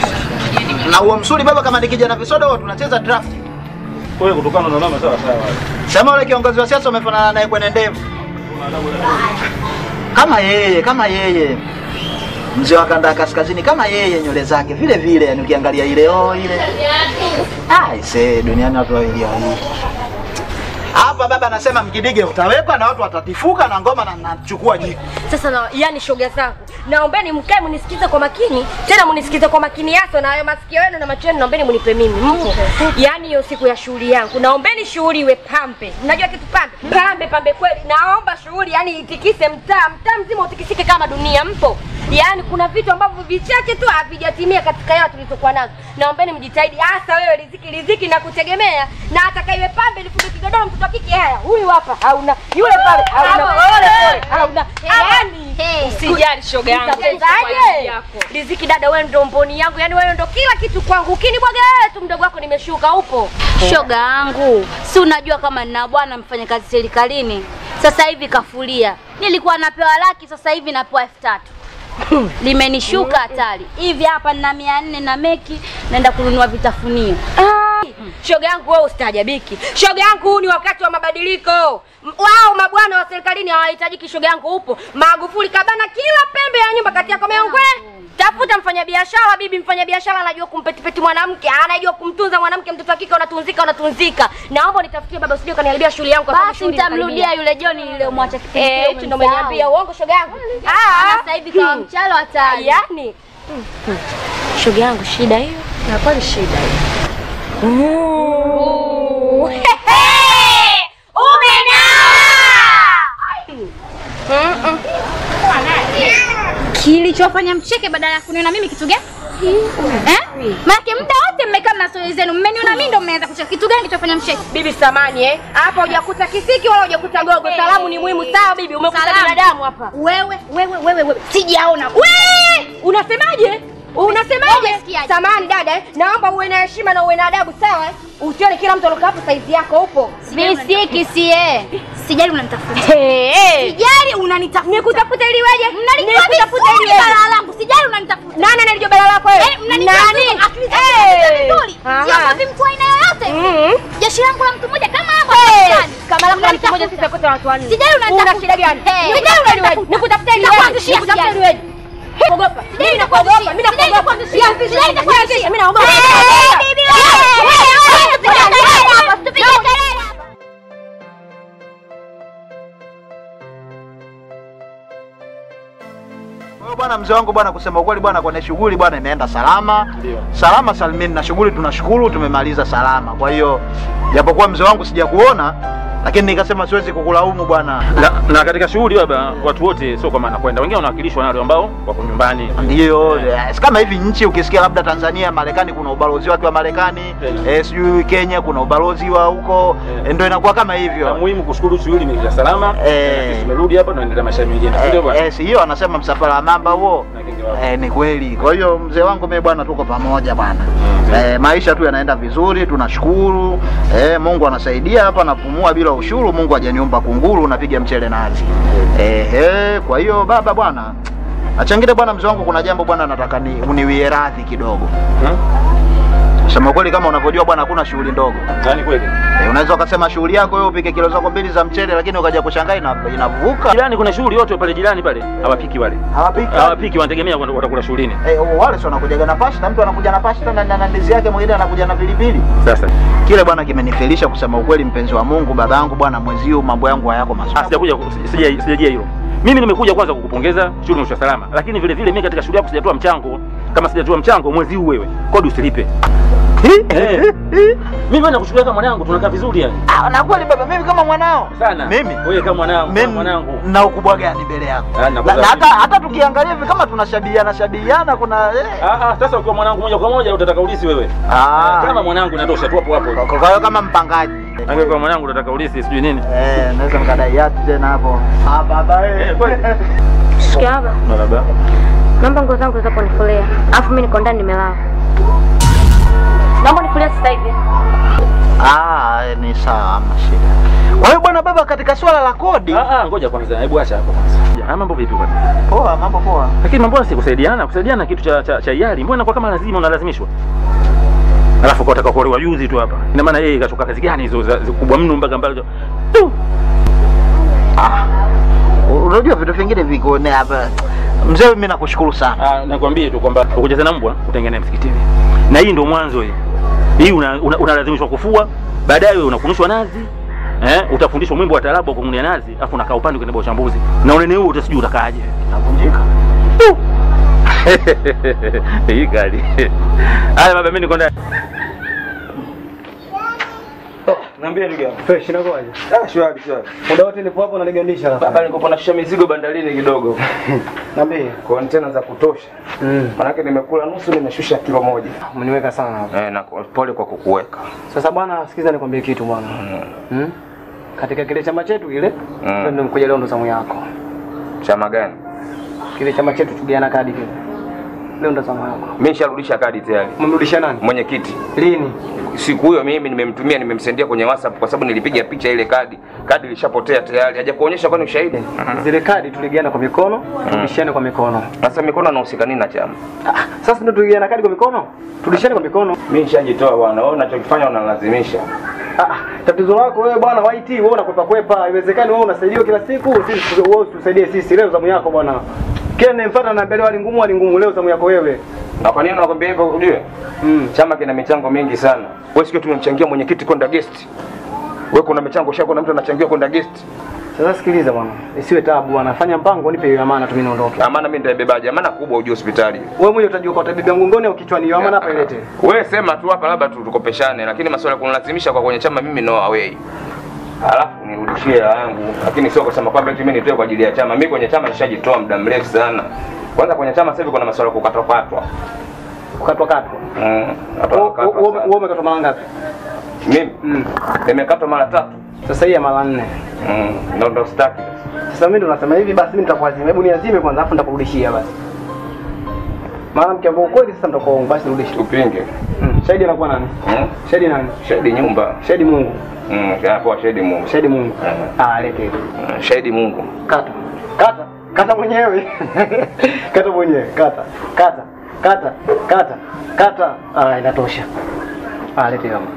na uo msuri baba, kama ni kijana visoda, huwa tunacheza draft. Wewe kutokana na mama sawa sawa. Sema yule kiongozi wa siasa umefanana naye kwenye ndevu, kama yeye, kama yeye mzee wa kanda ya kaskazini, kama yeye, nywele zake vile vile, yani ukiangalia ile oh, ile ah, ise duniani watu wawili wawili hapa. Baba anasema mkidige utawekwa na watu watatifuka na ngoma na nachukua jiko. Sasa na, yani shoga zangu, naombeni mkae munisikize kwa makini, tena munisikize kwa makini hasa, na hayo masikio yenu na macho yenu naombeni munipe mimi. Mpo yani hiyo siku ya shughuli yangu, naombeni shughuli iwe pambe. Mnajua kitu pambe? Pambe pambe kweli. Naomba shughuli yani itikise mtaa, mtaa mzima utikisike kama dunia. Mpo yaani kuna vitu ambavyo vichache tu havijatimia katika hela tulizokuwa nazo. Naombeni mjitahidi, hasa wewe Riziki, Riziki na kutegemea, na atakaiwe pambe lifunde kigodoro, mtoto wa kike. Haya, huyu hapa hauna, yule pale hauna, pole pole hauna, yaani Usijali shoga yangu. Utawezaje? Riziki dada, wewe ndo mboni yangu, yani wewe ndo kila kitu kwangu. Ukinibwaga wewe tu mdogo wako nimeshuka. Upo Shoga yangu, si unajua kama nina bwana mfanyakazi serikalini, sasa hivi kafulia. Nilikuwa napewa laki, sasa hivi napewa elfu tatu limenishuka hatari. Hivi hapa nina mia nne na meki, naenda kununua vitafunio. Ah, shoga yangu wewe ustaajabiki. Shoga yangu huu ni wakati wa mabadiliko. M- Wao mabwana wa serikalini hawahitajiki. Shoga yangu upo. Magufuli kabana kila pembe ya nyumba kati yako meongwe. Tafuta mfanyabiashara bibi, mfanyabiashara anajua kumpetipeti mwanamke, anajua kumtunza mwanamke. Mtoto wa kike unatunzika, unatunzika. Naomba nitafutie baba, usije kaniharibia shughuli yangu. kwa sababu Basi shughuli nitamrudia inakaribia. yule Joni niliyomwacha kipindi Eh, kile, hicho ndo umemsahau. umeniambia uongo shoga yangu. Ah, sasa hivi kawa mchalo hatari. Yaani shoga yangu shida hiyo. Na kwani shida hiyo. Kilichofanya mcheke badala ya kuniona mimi kitu gani? Eh? Maana muda wote mmekaa na stori zenu, mmeniona mimi ndo mmeanza kucheka. Kitu gani kilichofanya mcheke? Bibi samani eh. Hapa hujakuta kisiki wala hujakuta gogo. Salamu ni muhimu sawa bibi, umekuta Salamu. binadamu hapa. Wewe, wewe, wewe, wewe. Sijaona. We! Unasemaje? Unasemaje? Umesikiaje? Samani dada, eh. naomba uwe na heshima na uwe na adabu sawa? eh? Usione kila mtu alokaa hapo saizi yako upo. Bisiki sie. Sijali unanitafuta. Hey, hey. Sijali unanitafuta. Nikutafuta ili weje? Mnalijua Nikutafuta ili vizuri weje? balaa langu. Sijali unanitafuta. Nani analijua balaa lako wewe? Eh, mnanijua vizuri. Akili zangu Eh. ziko vizuri. Aha. Siogopi mtu wa aina yoyote. Mhm. Jeshi langu la mtu mmoja kama hapo. Hey, Afghanistan. kama lako mtu mmoja Unanitafuta. sisi kote watu wanne. Sijali unanitafuta. Una shida gani? Hey. Nikutafuta ili weje? Unanitafuta. Nikutafuta ili weje? Nitakuanzishia Nikutafuta sijali. ili weje? Ogopa. Mimi nakuogopa. Mimi Sijali nakuogopa. nitakuanzishia. Sianzishi. Sijali nitakuanzishia. Mimi naogopa. Eh, bibi wewe. Wewe, wewe, tupige kelele hapa, tupige kelele hapa. hiyo bwana, mzee wangu bwana, kusema ukweli bwana, kwenye shughuli bwana imeenda salama Ndio. salama salimini, na shughuli tunashukuru tumemaliza salama. Kwa hiyo japokuwa mzee wangu sijakuona, lakini nikasema siwezi kukulaumu bwana. Na, na katika shughuli baba, watu wote sio kwa maana kwenda, wengine wanawakilishwa na wale ambao wako nyumbani. Ndio, yes, kama hivi nchi ukisikia labda Tanzania, Marekani kuna ubalozi wake wa Marekani, Eh. eh, sijui Kenya kuna ubalozi wa huko, Eh. eh, ndio inakuwa kama Na hivyo. muhimu kushukuru shughuli imeisha salama. Eh. Na sisi tumerudi hapa tunaendelea maisha mengine. Eh, Ndio bwana. eh, si hiyo anasema msafara wa mamba huo. Na kingi wako. Eh, ni kweli. Kwa hiyo mzee wangu mimi bwana, tuko pamoja bwana. Mm. Eh, maisha tu yanaenda vizuri, tunashukuru. Eh, Mungu anasaidia hapa, napumua bila ushuru. Mungu hajaniumba kunguru, napiga mchele nazi. Eh, eh, kwa hiyo baba bwana, achangile bwana, mzee wangu, kuna jambo bwana, nataka ni uniwie radhi kidogo. Hmm? Sema kweli, kama unavyojua bwana, hakuna shughuli ndogo. Yaani kweli. Eh, unaweza ukasema shughuli yako wewe upike kilo zako mbili za mchele, lakini ukaja kushangaa ina, inavuka. Jirani kuna shughuli yote pale jirani pale. Hawapiki wale. Hawapiki. Hawapiki wanategemea wat- watakula shughulini. Eh, wale sio wanakujaga na pasta, mtu anakuja na pasta na, na, na ndizi yake, mwingine anakuja na pilipili. Sasa. Kile bwana kimenifelisha kusema ukweli, mpenzi wa Mungu, babangu bwana, mwezi huu mambo yangu hayako Ah, mazuri. sijakuja sija- sijajia hilo. Mimi nimekuja kwanza kukupongeza shughuli imeisha salama, lakini vile vile mimi katika shughuli yako sijatoa mchango. Kama sijatoa mchango mwezi huu wewe, kodi usilipe. Eh. Mimi wewe nakuchukulia kama mwanangu, tunakaa vizuri yani. Ah, na kweli baba, mimi kama mwanao Sana. Mimi? Wewe kama mwanangu, kama mimi mwanangu. na ukubwa gani mbele yako? Ah, Na, nakuza na hata hata tukiangalia hivi kama tunashabihiana shabihiana, kuna eh. Ah, ah, sasa ukiwa mwanangu moja kwa moja utataka ulisi wewe. Ah, Kama mwanangu inatosha tu hapo hapo. kwa kwa hiyo kama mpangaji Angekuwa mwanangu utataka ulisi sijui nini. eh, naweza nikadai yatu tena hapo. Ah, baba Eh, eh. kweli. Sikia hapa. Baba. Naomba nguo zangu za kunifulia. Alafu mimi niko ndani nimelala. Naomba nifulie sasa hivi. Ah, ni sawa, hamna shida. Kwa hiyo bwana baba, katika swala la kodi, Ah, ah, ngoja kwanza. Hebu acha hapo kwanza. Ah, mambo vipi bwana? poa, mambo poa. Lakini mambo si kusaidiana, kusaidiana kitu cha cha, cha hiari. Mbona kwa kama lazima unalazimishwa? Alafu kwa utaka kuolewa juzi tu hapa. Ina maana yeye kachoka kazi gani hizo za za kubwa mno mpaka mbali. Tu. Ah, unajua vitu vingine viko ne hapa. Mzee, mimi nakushukuru sana. Ah, nakwambia tu kwamba ukucheza na mbwa utengene msikitini. Na hii ndio mwanzo hii. Hii unalazimishwa una, unalazimishwa kufua, baadaye unakunishwa nazi. Eh, utafundishwa mwimbo wa taarabu wa kung'unia nazi, afu unakaa upande kwenye uchambuzi. Na unene huo utasijui utakaaje. Navunjika. Hii kali. Haya baba mimi niko ndani. Niambie ndugu yangu. Fresh inakuwaje? Ah, shwari shwari. Muda wote nipo hapo nalegandisha Baba sasa. nilikuwa nashusha mizigo bandarini kidogo. Niambie. Kontena za kutosha. Mm. Manake nimekula nusu nimeshusha kilo moja. Umeniweka sana hapo. Eh, na pole kwa kukuweka. Sasa bwana, sikiza nikwambie kitu bwana. Mm. Katika kile chama chetu kile, Mm. ndio nimekuja leo ndo zamu yako. Chama gani? Kile chama chetu tugiana kadi kile. Leo ndo zamu yako. Mimi nisharudisha kadi tayari. Umemrudisha nani? Mwenyekiti. Lini? Siku hiyo mimi nimemtumia nimemsendia kwenye WhatsApp kwa sababu nilipiga picha ile kadi. Kadi ilishapotea tayari. Haja kuonyesha kwani ushahidi. Zile kadi tuligiana kwa mikono, turudishane kwa mikono. Sasa mikono anahusika nini na chama? Ah, sasa ndio tuligiana kadi kwa mikono, turudishane kwa mikono. Mimi nishajitoa bwana. Wewe unachokifanya unalazimisha. Ah, tatizo lako wewe bwana YT, wewe unakwepa kwepa. Haiwezekani wewe unasaidiwa kila siku, sisi wewe tusaidie sisi. Leo zamu yako bwana. Kile nimfuata na mbele wali ngumu wali ngumu, leo zamu yako wewe. Na kwa nini nakwambia hivyo ujue? Mm. Chama kina michango mingi sana. Wewe sikio tumemchangia mwenyekiti kwenda guest. Wewe kuna michango shako na mtu anachangia kwenda guest. Sasa sikiliza bwana, isiwe tabu bwana, fanya mpango, nipe hiyo amana tu mimi niondoke. Amana mimi nitaibebaje? Amana kubwa uje hospitali. Wewe mwenyewe utajua kwa tabia mgongoni au kichwani, hiyo amana hapa ilete. Wewe sema tu hapa labda tu tukopeshane, lakini masuala ya kunilazimisha kwa kwenye chama mimi no away. Alafu nirudishie hela yangu, lakini sio kusema kwamba eti mimi nitoe kwa ajili ya chama. Mimi kwenye chama nishajitoa muda mrefu sana. Kwanza kwenye chama sasa hivi kuna masuala ya kukatwa katwa. Kukatwa katwa. Mm. Wewe katwa katwa wewe- sana. wewe umekatwa mara ngapi? Mimi Mm. nimekatwa mara tatu. Sasa hii ya mara nne. Mm. Ndio ndo staki. Sasa mimi ndo nasema hivi basi mimi nitakuazima. Hebu niazime kwanza afu nitakurudishia basi. Maana mkiambia ukweli sasa mtakuwa basi rudisha. Tupinge. Mm. Shahidi anakuwa nani? Mm. Shahidi nani? Shahidi nyumba. Shahidi Mungu. Mm. Hapo shahidi Mungu. Shahidi Mungu. Mm. Ah, lete. Mm. Shahidi Mungu. Kata. Kata. Kata mwenyewe. kata mwenyewe. Kata. Kata. Kata. Kata. Kata. Ah, inatosha. Ah, lete kama.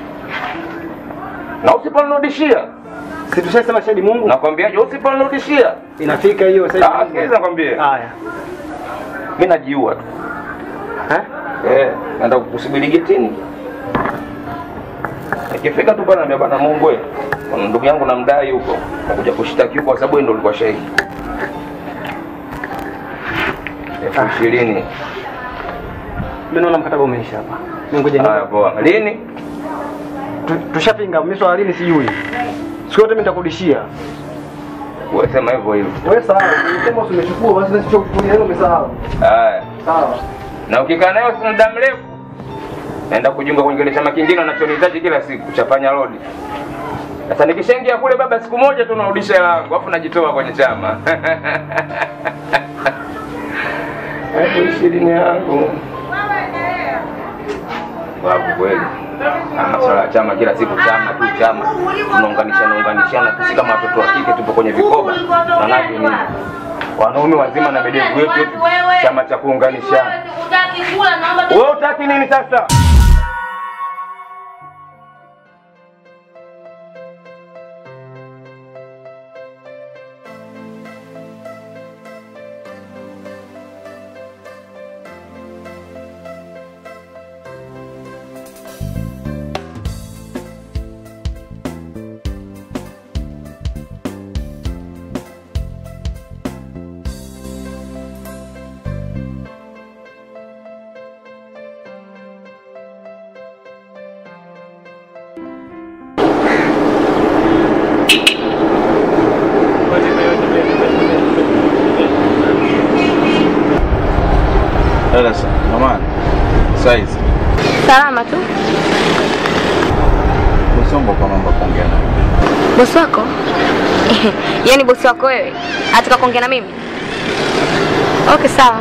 Na usiponirudishia, Si tushasema shahidi Mungu? nakwambiaje usiponirudishia? Inafika hiyo sasa. Ah, sikiliza nakwambia. Haya. Mimi najiua tu. Eh? Eh, naenda kukusubiri getini. Ikifika tu bwana niambia bwana Mungu wewe. Kuna ndugu yangu namdai huko. Nakuja kushtaki huko kwa sababu yeye ndo alikuwa shahidi. elfu ishirini. Mimi naona mkataba umeisha hapa. Mimi ngoja ni. Haya poa. Lini? Tu- Tushapinga mimi swala lini sijui. Siku yote mimi nitakurudishia. Wewe sema hivyo hivyo. Wewe sawa, ukisema umechukua basi nisichokuchukulia hilo umesahau. Haya. Sawa. Na ukikaa nayo si muda mrefu naenda kujiunga kwenye kile chama kingine unachonihitaji kila siku cha panya road. Sasa nikishaingia kule baba, siku moja tu narudisha hela yangu, alafu najitoa kwenye chama. Elfu ishirini yangu babu, kweli Ah, masuala ya chama kila siku chama tu chama, tunaunganishana unganishana, sisi kama watoto wa kike tupo kwenye vikoba, manake nini? Wanaume wazima na bedevu yetu yetu, chama cha kuunganishana. Wewe utaki nini sasa? Sasa mama, saizi Salama tu. usombo kwa mambo ya kuongea naye. Bosi wako? Yaani bosi wako wewe? Ataka kuongea na mimi? Okay, sawa.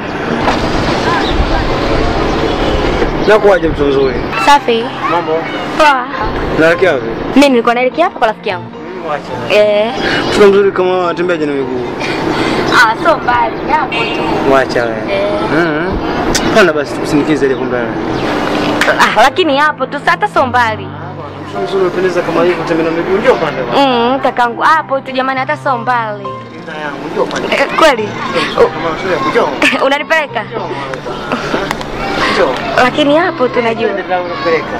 Nakuaje mtu mzuri? Safi. Mambo. Poa. Naelekea wapi? Mimi nilikuwa naelekea hapa kwa rafiki yangu. Mwacha. Eh. Mtu mzuri kama wewe atembeaje na miguu? Ah, so mbali. Hapo tu. Mwacha wewe. Eh. Mhm. Pana basi tukusindikize ile kumbe. Ah, lakini hapo tu hata so mbali. Mtu mzuri unapendeza kama hivyo tembea na miguu ndio pande bwana. Mm, kakangu hapo tu jamani hata so mbali. Ndio yangu ndio pande. Eh, kweli? Kama sio kujoo. Unanipeleka? Njoo. Lakini hapo tu najua. Ndio unapeleka.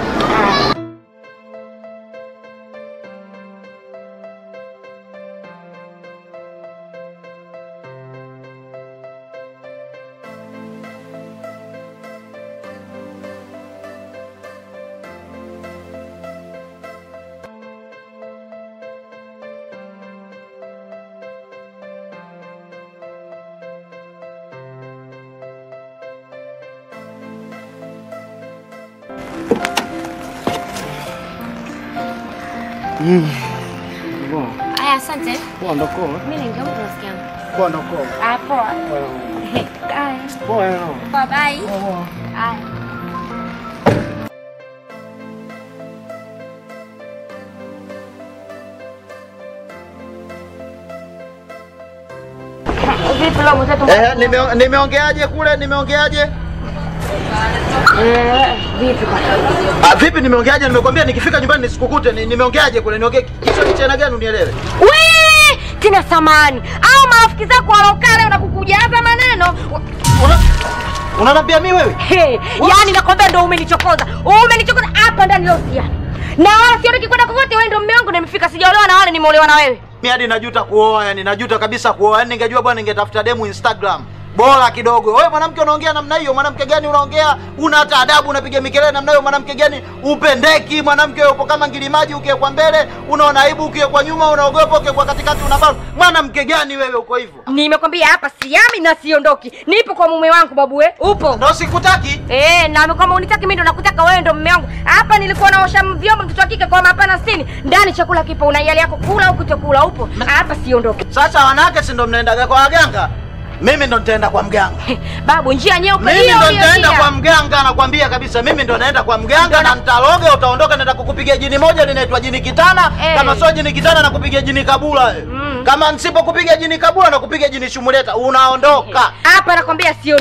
Aya, asante. Poa ndoko. Mimi ningeomba rafiki yangu. Poa ndoko. Ah, poa. Aya. Poa yo. Poa, bye. Aya. Vipi leo mwenzetu? Eh, nime- nimeongeaje kule? Nimeongeaje? Eh, vipi kwa? Ah, vipi nimeongeaje? Nimekwambia nikifika nyumbani nisikukute. Ni- Nimeongeaje kule? Niongee kisha kichana gani unielewe? Wee! Tina samani. Au marafiki zako walokaa leo na kukujaza maneno. Una Unaniambia mimi wewe? Hey, yani nakwambia ndo umenichokoza. Umenichokoza hapa ndani leo siani. Na wala siondoki kwenda kokote, wewe ndo mume wangu nimefika sijaolewa na wale nimeolewa na wewe. Mimi hadi najuta kuoa, yani najuta kabisa kuoa. Yani ningejua bwana ningetafuta demu Instagram. Bora kidogo. Wewe mwanamke unaongea namna hiyo, mwanamke gani unaongea? Una hata adabu unapiga mikelele namna hiyo, mwanamke gani upendeki? Mwanamke wewe upo kama ngilimaji ukiwekwa mbele, unaona aibu ukiwekwa nyuma, unaogopa ukiwekwa katikati unabana. Mwanamke gani wewe uko hivyo? Nimekwambia hapa siami na siondoki. Nipo kwa mume wangu babu we. Upo? Ndio sikutaki. Eh, na kama unitaki mimi ndo nakutaka wewe ndo mume wangu. Hapa nilikuwa naosha vyombo mtoto wa kike kwa mapana sitini. Ndani chakula kipo una hiari yako kula au kutokula upo. Hapa siondoki. Sasa wanawake si ndo mnaendaga kwa waganga? Mimi ndo nitaenda kwa mganga. Babu njia nyeupe Mimi hiyo ndo hiyo nitaenda njia. kwa mganga, nakwambia kabisa. Mimi ndo naenda kwa mganga na nitaloga, utaondoka, naenda kukupigia jini moja linaitwa jini kitana. Eh. Kama sio jini kitana, nakupigia jini kabula. eh. Kama nisipokupiga jini kabula, nakupiga jini shumuleta, unaondoka. Hapa nakwambia siondoki.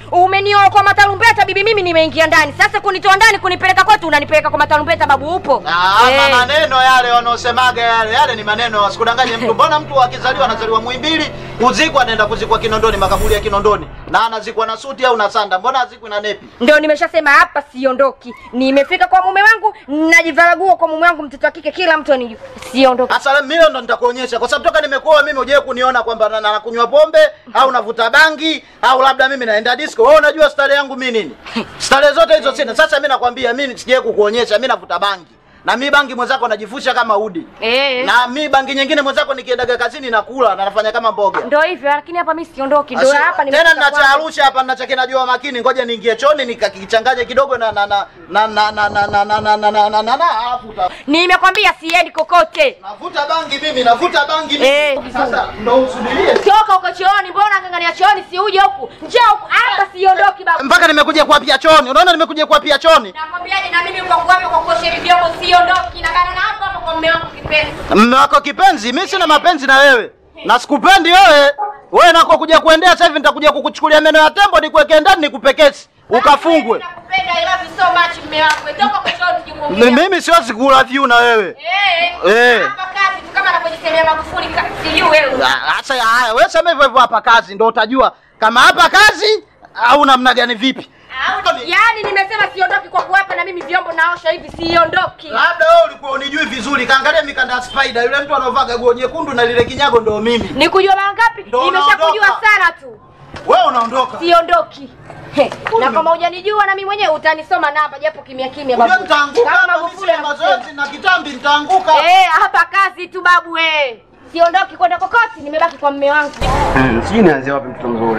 Umenioa kwa matarumbeta bibi, mimi nimeingia ndani. Sasa kunitoa ndani kunipeleka kwetu, unanipeleka kwa matarumbeta babu, upo? Ah, Eh. maneno yale wanaosemaga yale yale ni maneno, wasikudanganye mtu. Mbona mtu akizaliwa anazaliwa Muhimbili, kuzikwa anaenda kuzikwa Kinondoni, makaburi ya Kinondoni, na anazikwa na suti au na sanda, mbona azikwi na nepi? Ndio nimeshasema hapa siondoki. Nimefika kwa mume wangu, najivaragua kwa mume wangu, mtoto wa kike, kila mtu anijua. Siondoki. Sasa mimi ndo nitakuonyesha, kwa sababu toka nimekuoa mimi hujawahi kuniona kwamba na- na- nakunywa pombe au navuta bangi au labda mimi naenda disco. Wewe unajua stare yangu mimi nini? Stare zote hizo sina. Sasa mimi nakwambia, mimi sijawahi kukuonyesha, mimi navuta bangi na mi bangi mwenzako najifusha kama udi Eh. na mi bangi nyingine mwenzako nikiendaga kazini nakula na nafanya kama mboga Ndio hivyo, lakini hapa mimi siondoki. Ndio Asi- hapa tena nimefika nina cha kwangu. Arusha hapa nina cha kinajua makini, ngoja niingie choni nikakichanganye kidogo na na na na na na na na na na na na na na na alafu uta- Nimekwambia siendi kokote. navuta bangi mimi, navuta bangi mimi. Eh. Sasa ndo usubirie Toka huko chooni, mbona ngangania chooni si uje huku? Njoo huku, hapa siondoki baba. mpaka nimekuja kuapia choni. Unaona nimekuja kuapia choni. Nakwambiaje na mimi kwa kuwapo kwa kuosha hivi vyombo siondoki na bana na hapa hapa kwa mume wangu kipenzi. Mme wako kipenzi, mimi sina mapenzi na wewe na sikupendi wewe. Wewe nako kuja kuendea sasa hivi nitakuja kukuchukulia meno ya tembo nikuweke ndani nikupekesi ukafungwe. Nakupenda I love you so much mume wangu. Toka kwa chooni Mi- tujimwongea. Mimi siwezi kula view na wewe. Eh. Eh. Hapa kazi tu kama anavyojisemea Magufuli ka- sijui wewe. Ah, Sasa haya, wewe sema hivyo hivyo hapa kazi ndio utajua kama hapa kazi au namna gani vipi. Au- Yaani nimesema siondoki kwa kuwapa na mimi vyombo naosha hivi siondoki. Labda wewe ulikuwa unijui vizuri, kaangalia mikanda ya spider, yule mtu anaovaga nguo nyekundu na lile kinyago ndio mimi. Nikujua mara ngapi? Ndio Nimeshakujua unaondoka. sana tu. Wewe unaondoka. Siondoki. He, na kama hujanijua na mimi mwenyewe utanisoma namba japo kimya kimya Unajua babu. nitaanguka Kama kama mimi Magufuli sina anakusema. mazoezi na kitambi nitaanguka. Eh, hapa kazi tu babu eh. Siondoki kwenda kokoti, nimebaki kwa mume wangu. Sijui nianzie wapi mtoto mzuri.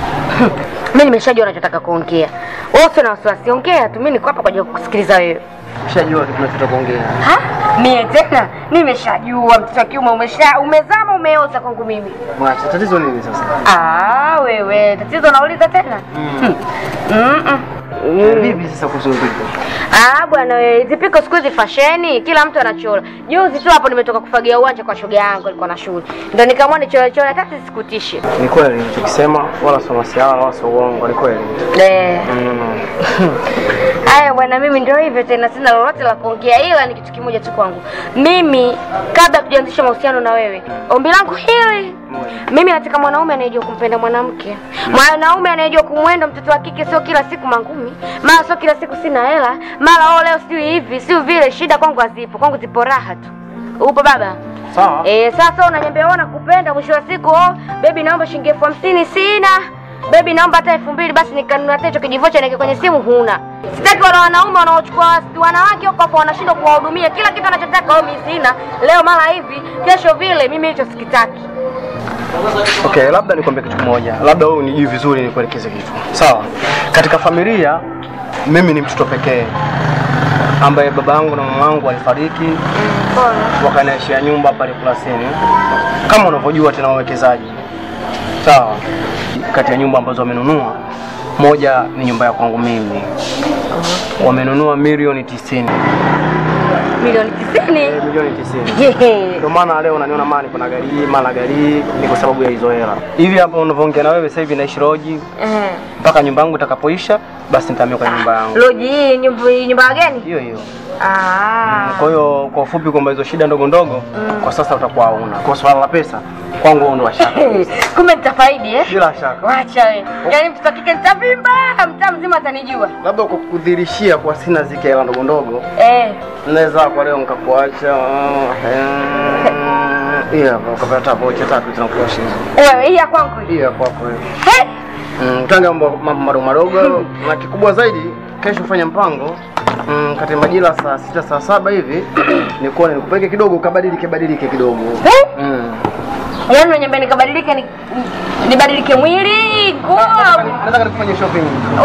Mimi nimeshajua unachotaka kuongea. Wewe usio na wasiwasi, ongea tu. Mimi niko hapa kwa ajili ya kukusikiliza wewe. Ushajua tunachotaka kuongea. Ha? Mie tena nimeshajua mtoto wa kiume umesha umezama umeoza kwangu mimi. Mwacha, tatizo nini sasa? Ah, wewe tatizo nauliza tena? Mm. Mm. Eh, Vipi sasa kuhusu vipi? Ah bwana wewe, hizi piko siku hizi fasheni, kila mtu anachora. Juzi tu hapo nimetoka kufagia uwanja kwa shoga yangu alikuwa na shule. Ndio nikaamua nichore chore hata sikutishe. Ni kweli tukisema wala sio masiala wala sio uongo, ni kweli. Eh. Mm. Haya bwana, mimi ndio hivyo tena, sina lolote la kuongea, ila ni kitu kimoja tu kwangu. Mimi kabla tujaanzisha mahusiano na wewe, ombi langu hili, mimi nataka mwanaume anayejua kumpenda mwanamke, mwanaume anayejua kumwenda mtoto wa kike, sio kila siku mangumi, mara sio kila siku sina hela, mara oh, leo sio hivi sio vile. Shida kwangu hazipo, kwangu zipo raha tu. Upo baba? Sawa. Eh, sasa unaniambia wewe nakupenda, mwisho wa siku oh, baby naomba shilingi elfu hamsini sina. Baby naomba hata elfu mbili basi nikanunua hata hicho kijivocha niweke kwenye simu huna. Sitaki wale wanaume wanaochukua wanawake huko hapo wanashindwa kuwahudumia kila kitu anachotaka wao mimi sina. Leo mara hivi, kesho vile, mimi hicho sikitaki. Okay, labda nikwambie kitu kimoja, labda wewe unijui vizuri, nikuelekeze kitu sawa. Katika familia mimi ni mtoto pekee ambaye baba yangu na mama yangu walifariki, wakaniachia nyumba pale Kurasini, kama unavyojua tena wawekezaji, sawa. Kati ya nyumba ambazo wamenunua, moja ni nyumba ya kwangu mimi, wamenunua milioni tisini. Milioni tisini. Eh, milioni tisini. Yehe. Ndio maana leo unaniona mali kuna gari hii mara gari hii ni kwa sababu ya hizo hela. Hivi hapa unavyoongea na wewe sasa hivi naishi Roji Eh. mpaka nyumba yangu itakapoisha basi nitahamia kwenye nyumba yangu. Loji hii nyumba nyumba wageni? Hiyo hiyo. Ah. Kwa hiyo kwa ufupi kwamba hizo shida ndogo ndogo kwa sasa utakuwa hauna. Kwa swala la pesa kwangu wewe ndo washaka. Kumbe nitafaidi eh? Bila shaka. Wacha wewe. Yaani mtoto wa kike nitavimba, mtaa mzima atanijua. Labda kwa kudhirishia kwa sina zike hela ndogo ndogo Eh. naweza kwa leo nikakuacha eh, Iya, hapa ukapata vocha tatu zinakuwa shilingi. Wewe hii ya kwangu hii. Iya kwako wewe. He? Mm, tanga mambo mambo madogo madogo na kikubwa zaidi kesho fanya mpango mm, kati ya majira saa sita saa saba hivi nikuone nikupeke kidogo ukabadilike badilike kidogo Eh? mm. Yaani unaniambia nikabadilike ni, nibadilike mwili, nguo. nataka nikufanye shopping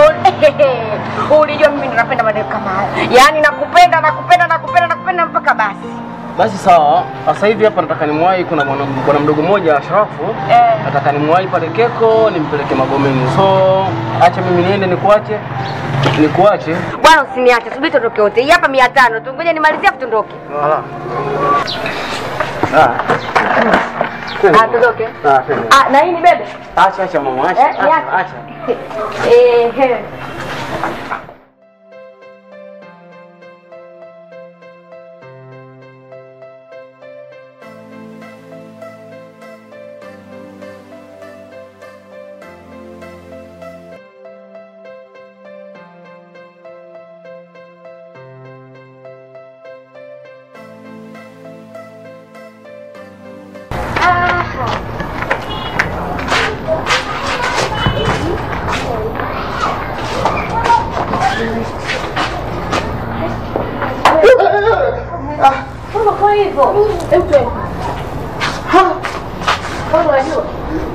Oh, Ulijua mimi ndo napenda maneno kama haya. Yaani nakupenda, nakupenda, nakupenda, nakupenda mpaka basi. basi sawa sasa hivi hapa nataka nimwahi kuna bwana bwana mdogo mmoja Ashrafu Eh. nataka nimwahi pale Keko nimpeleke Magomeni so acha mimi niende nikuache nikuache Bwana usiniache, subiri tuondoke wote. Hii hapa 500 tu. Ngoja nimalizie afu tuondoke. Wala. Ah. Ah, tutoke. Ah, twende. Ah, na hii ni bebe. Acha acha mama, acha. Eh, Acha, niache. acha. Eh, he. Mbona kwa hivyo? Hebu twende. Mbona unajua?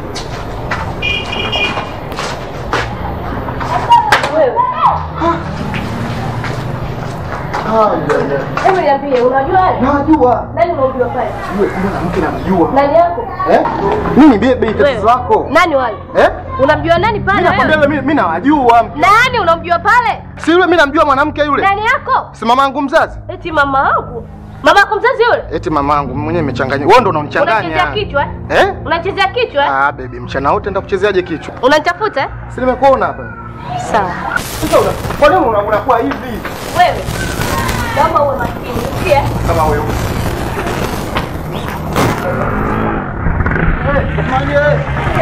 Wewe. Hebu niambie, unajua haya? Najua. Nani unamjua pale? Wewe mwanamke namjua. Nani yako? Eh? Mimi bebe tatizo Wewe. lako. Nani wale? Eh? Unamjua nani pale Mimi nakwambia wewe? yule mimi mimi nawajua. Nani unamjua pale? Si yule mimi namjua mwanamke yule. Nani yako? Si mamangu mzazi? Eti mama yangu. Mama yako mzazi yule? Eti mamangu mwenyewe imechanganya. Wewe ndo Unachezea unanichanganya. kichwa? eh? Eh? Unachezea kichwa? eh? Ah, baby, mchana wote nenda kuchezeaje kichwa? Unanitafuta? eh? Si nimekuona hapa. Sawa. Sasa una- kwa nini una- unakuwa hivi? Wewe. Naomba uwe makini. Sikia? Kama wewe. Eh, jamani, eh.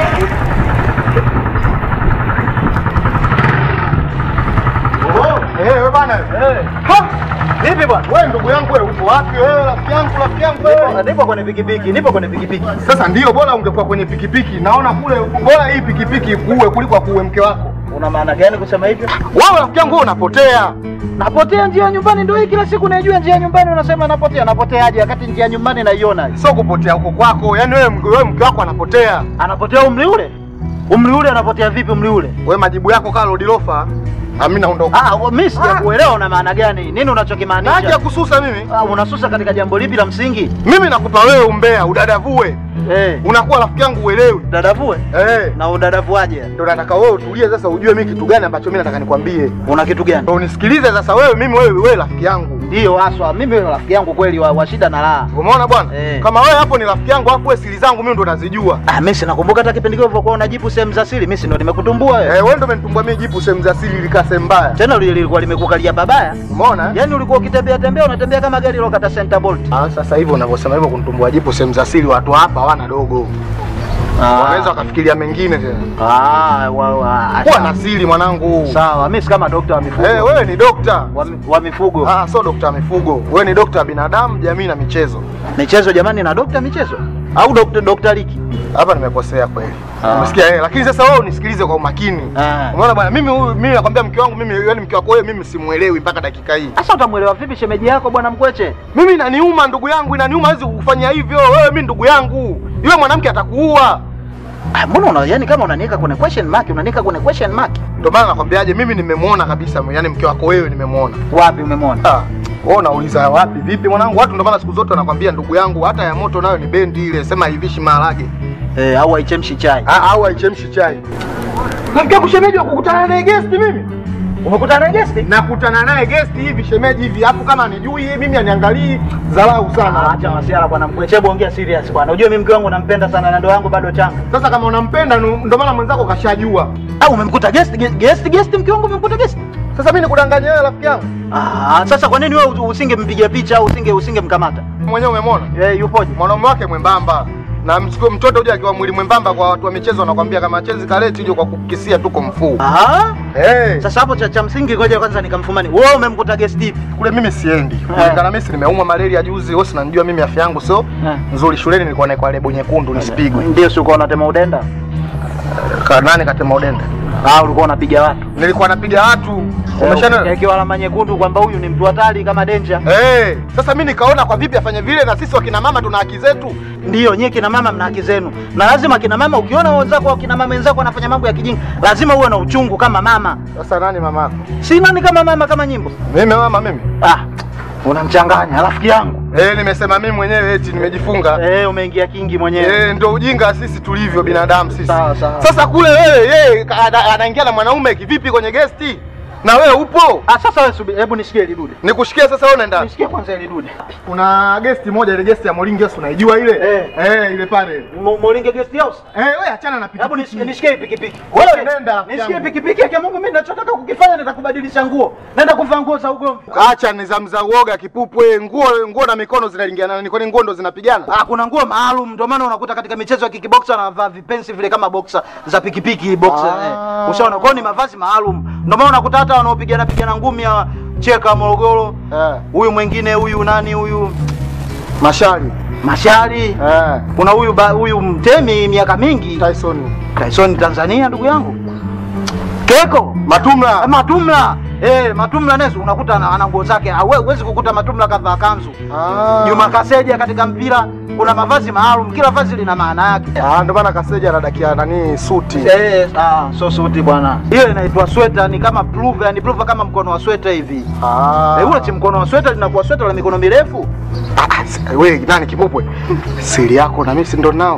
Oh, eh, wewe bana. Ha! Vipi bwana? Wewe ndugu yangu wewe uko wapi wewe rafiki yangu rafiki yangu wewe? Nipo- Nipo kwenye pikipiki, nipo kwenye pikipiki. Sasa ndio bora ungekuwa kwenye pikipiki. Naona kule bora hii pikipiki ikuue kuliko akuue mke wako. Una maana gani kusema hivyo? Wewe rafiki yangu wewe unapotea. Napotea njia ya nyumbani, ndio hii kila siku naijua njia ya nyumbani, unasema napotea. Napoteaje wakati njia ya nyumbani naiona? Sio kupotea huko kwako. Yaani wewe wewe mke wako anapotea. Anapotea umri ule? Umri ule anapotea vipi umri ule? Wewe majibu yako kama Lord Lofa. Mimi naondoka. Ah, wa- mimi sijakuelewa una maana gani? Nini unachokimaanisha? Naje kususa mimi? Ah, unasusa katika jambo lipi la msingi? Mimi nakupa wewe umbea, udadavue. Eh, Unakuwa rafiki yangu uelewi. dadavue? Eh. Na udadavuaje? Ndio nataka wewe utulie sasa ujue mimi kitu gani ambacho mimi nataka nikwambie. Una kitu gani? Ndio unisikilize sasa wewe mimi wewe wewe rafiki yangu. Ndio haswa, mimi ni rafiki yangu kweli wa, wa shida na raha. Umeona bwana? Eh. Kama wewe hapo ni rafiki yangu afu wewe siri zangu mimi ndo nazijua. Ah, mimi sinakumbuka hata kipindi kile ulivyokuwa unajibu sehemu za siri, mimi si ndo nimekutumbua wewe. Eh, wewe ndo umenitumbua mimi jipu sehemu za siri ilikaa sehemu mbaya. Tena lile lilikuwa limekukalia babaya. Umeona? Yaani ulikuwa ukitembea tembea unatembea kama gari lilokata center bolt. Ah, sasa hivi unavyosema hivyo kunitumbua jipu sehemu za siri watu hapa hawana dogo. Wanaweza wakafikiria mengine tena. Ah, wa, wa, Kuwa na siri mwanangu. Sawa, mimi si kama dokta wa mifugo. Eh, wewe ni dokta. wa, mi- wa mifugo. Ah, sio dokta wa mifugo. Wewe ni dokta wa binadamu, jamii na michezo. Michezo jamani na dokta michezo? Au dokta dokta Liki? Hapa nimekosea kweli. Ah. Umesikia eh? Lakini sasa wewe unisikilize kwa umakini. Ah. Umeona bwana, mimi huyu mimi nakwambia mke wangu mimi yaani mke wako wewe mimi simuelewi mpaka dakika hii. Sasa utamuelewa vipi shemeji yako bwana Mkweche? Mimi inaniuma ndugu yangu, inaniuma hawezi kufanya hivyo. Wewe mimi ndugu yangu. Yule mwanamke atakuua. Ah, mbona una yani kama unaniweka kwenye question mark, unaniweka kwenye question mark. Ndio maana nakwambiaje mimi nimemwona kabisa, yaani mke wako wewe nimemwona. Wapi umemwona? Ah. Wewe unauliza wapi vipi mwanangu? Watu ndio maana siku zote wanakwambia ndugu yangu, hata ya moto nayo ni bendi ile, sema haivishi maharage. Eh, au haichemshi chai. Ah, au haichemshi chai. Namkia kushemeji wa kukutana naye guest mimi. Umekutana na guest? Nakutana naye guest hivi shemeji hivi, hapo kama anijui mimi aniangalii dharau Ah, sana. Acha masiara bwana Mkweche, hebu ongea serious bwana. Unajua mimi mke wangu nampenda sana na ndoa yangu bado changa. Sasa kama unampenda nu- ndio maana mwenzako kashajua. Au umemkuta guest guest guest, guest mke wangu umemkuta guest? Sasa mimi nikudanganya wewe rafiki yangu. Ah, sasa kwa nini wewe usingempiga picha au usinge usingemkamata? Mwenyewe umemwona? Eh, yupoje? Mwanaume wake mwembamba. Na mchukue mtoto uje akiwa mwili mwembamba kwa watu wa michezo wanakwambia kama chenzi kaleti uje kwa kukisia tuko mfuu. Ah? Eh. Sasa hapo cha, cha msingi ngoja kwanza nikamfumani. Wewe umemkuta guest hivi? Kule mimi siendi. Kulingana mimi si nimeumwa malaria juzi, wewe si unanijua mimi afya yangu sio Eh. nzuri. Shuleni nilikuwa naikwa lebo nyekundu nisipigwe. Ndio si ulikuwa unatema udenda? Ka nani katema udenda? Ah, ulikuwa unapiga watu. Nilikuwa napiga watu. Umeshana Ikiwa alama nyekundu kwamba huyu ni mtu hatari kama danger. Eh, sasa mimi nikaona kwa vipi afanye vile na sisi wakina mama tuna haki zetu. Ndiyo, nyie kina mama mna haki zenu, na lazima kina mama, ukiona wenzako au kina mama wenzako wanafanya mambo ya kijinga, lazima uwe na uchungu kama mama. Sasa nani mamako? Si nani kama mama kama nyimbo? Mimi mama mimi. Ah, unamchanganya rafiki yangu. Eh, nimesema mimi mwenyewe eti nimejifunga. Eh, umeingia kingi mwenyewe. Eh, ndio ujinga sisi tulivyo binadamu sisi. Sawa, sawa. Sasa kule wewe yeye ka- ana- anaingia na mwanaume kivipi kwenye gesti? Na wewe upo? Ah, sasa wewe subiri, hebu nishikie ile dude. Nikushikie sasa wewe unaenda. Nishikie kwanza ile dude. Kuna gesti moja ile gesti ya Moringi House unaijua ile? Eh. Eh, ile pale. Mo- Moringe guest house. Eh, wewe achana na Hebu pikipiki. nishikie nishikie hii pikipiki. Wewe Nishikie- nenda, rafiki Nishikie yangu. pikipiki yake Mungu mimi ninachotaka kukifanya nitakubadilisha nguo. Naenda kuvaa nguo za ugomvi. Acha nizamu za uoga kipupwe, nguo nguo na mikono zinalingiana, ni kwani nguo ndo zinapigana? Ah, kuna nguo maalum ndio maana unakuta katika michezo ya kickboxer anavaa vipensi vile kama boxer za pikipiki boxer. Ah. Eh. Ushaona kwa hiyo ni mavazi maalum. Ndio maana unakuta hata wanaopigana pigana ngumi ya cheka Morogoro. Eh. Huyu mwingine huyu nani huyu Mashari. Mashari. Eh. Kuna huyu ba- huyu mtemi miaka mingi Tyson. Tyson Tanzania ndugu yangu. Keko Matumla. Matumla. Eh, Matumla Nesu unakuta ana ana nguo zake. Hawe- Huwezi kukuta Matumla kavaa kanzu. Ah. Juma Kaseja katika mpira kuna mavazi maalum, kila vazi lina maana yake. Ah, ndo maana Kaseja anadakia nani suti. Eh, ah, so suti bwana. Hiyo inaitwa sweta, ni kama pullover, yani pullover kama mkono wa sweta hivi. Ah. Eh, ule chi mkono wa sweta linakuwa sweta la mikono mirefu. Ah, ah, si- wewe nani kipupwe? Siri yako na mimi si ndo nao.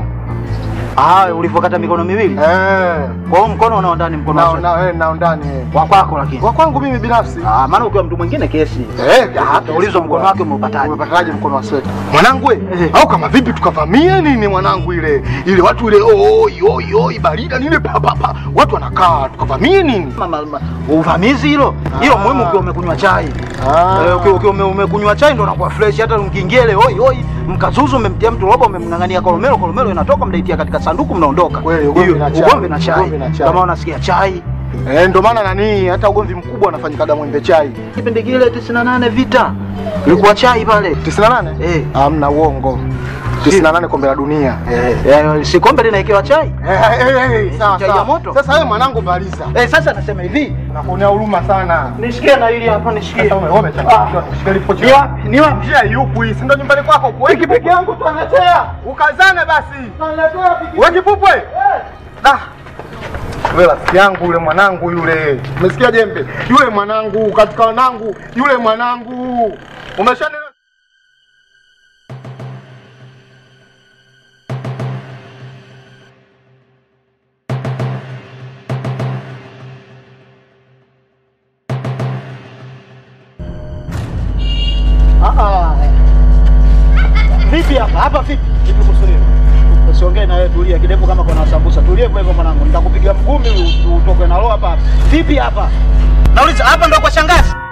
Ah, ulivyokata mikono miwili. Eh. Kwa hiyo mkono unao ndani mkono wa Nao sweta. nao eh, nao ndani. eh. Wa kwako lakini. Wa kwangu mimi binafsi. Ah, maana ukiwa mtu mwingine kesi. Eh, hata ulizwa mkono wake umeupataje? Umepataje mkono wa sweta? Mwanangu we, Eh. au kama vipi tukavamie nini mwanangu ile ile watu ile oi oi oi barida nile pa pa pa. Watu wanakaa tukavamie nini? Ma- ma- ma- Uvamizi hilo. Hilo muhimu ukiwa umekunywa chai. Ah. Eh, ukiwa ukiwa ume- umekunywa chai ndo unakuwa fresh hata mkiingia ile oi oi mkazuzu umemtia mtu roba umemng'ang'ania kolomelo kolomelo inatoka mnaitia katika sanduku mnaondoka. Kweli, ugomvi Hiyo, na chai. ugomvi na chai. Ugomvi na chai. Kama unasikia chai. Eh, ndo maana nani hata ugomvi mkubwa unafanyikaga Mwembe Chai. Kipindi kile 98 vita. Ilikuwa chai pale. 98? Eh. Hamna uongo. 98 kombe la dunia. Eh, eh, si kombe linaekewa chai? Eh, eh, eh, eh, sawa Chai ya sawa. moto? Sasa wewe mwanangu maliza. Eh, sasa nasema hivi. Nakuonea huruma sana. Nishikie na hili hapa nishikie. Sasa wewe umechanganya. Shika lipo Ni wapi? Ni wapi? Njia yupo hii, si ndo nyumbani kwako huko. Wewe Pikipiki yangu tunaletea. ukazane basi. Tunaletea pikipiki. Wewe kipupwe. Da. Wewe rafiki yangu yule mwanangu yule. Umesikia jembe? Yule mwanangu katika wanangu, yule mwanangu. Umeshani Ah, ah. Vipi hapa? Hapa vipi? Vipi kusulia? Usiongee na wewe, tulia kidevu kama kuna sambusa. Tulie hivyo hivyo mwanangu. Nitakupiga mgumi u- utoke na roho hapa. Vipi hapa? Nauliza hapa ndo kwa shangazi?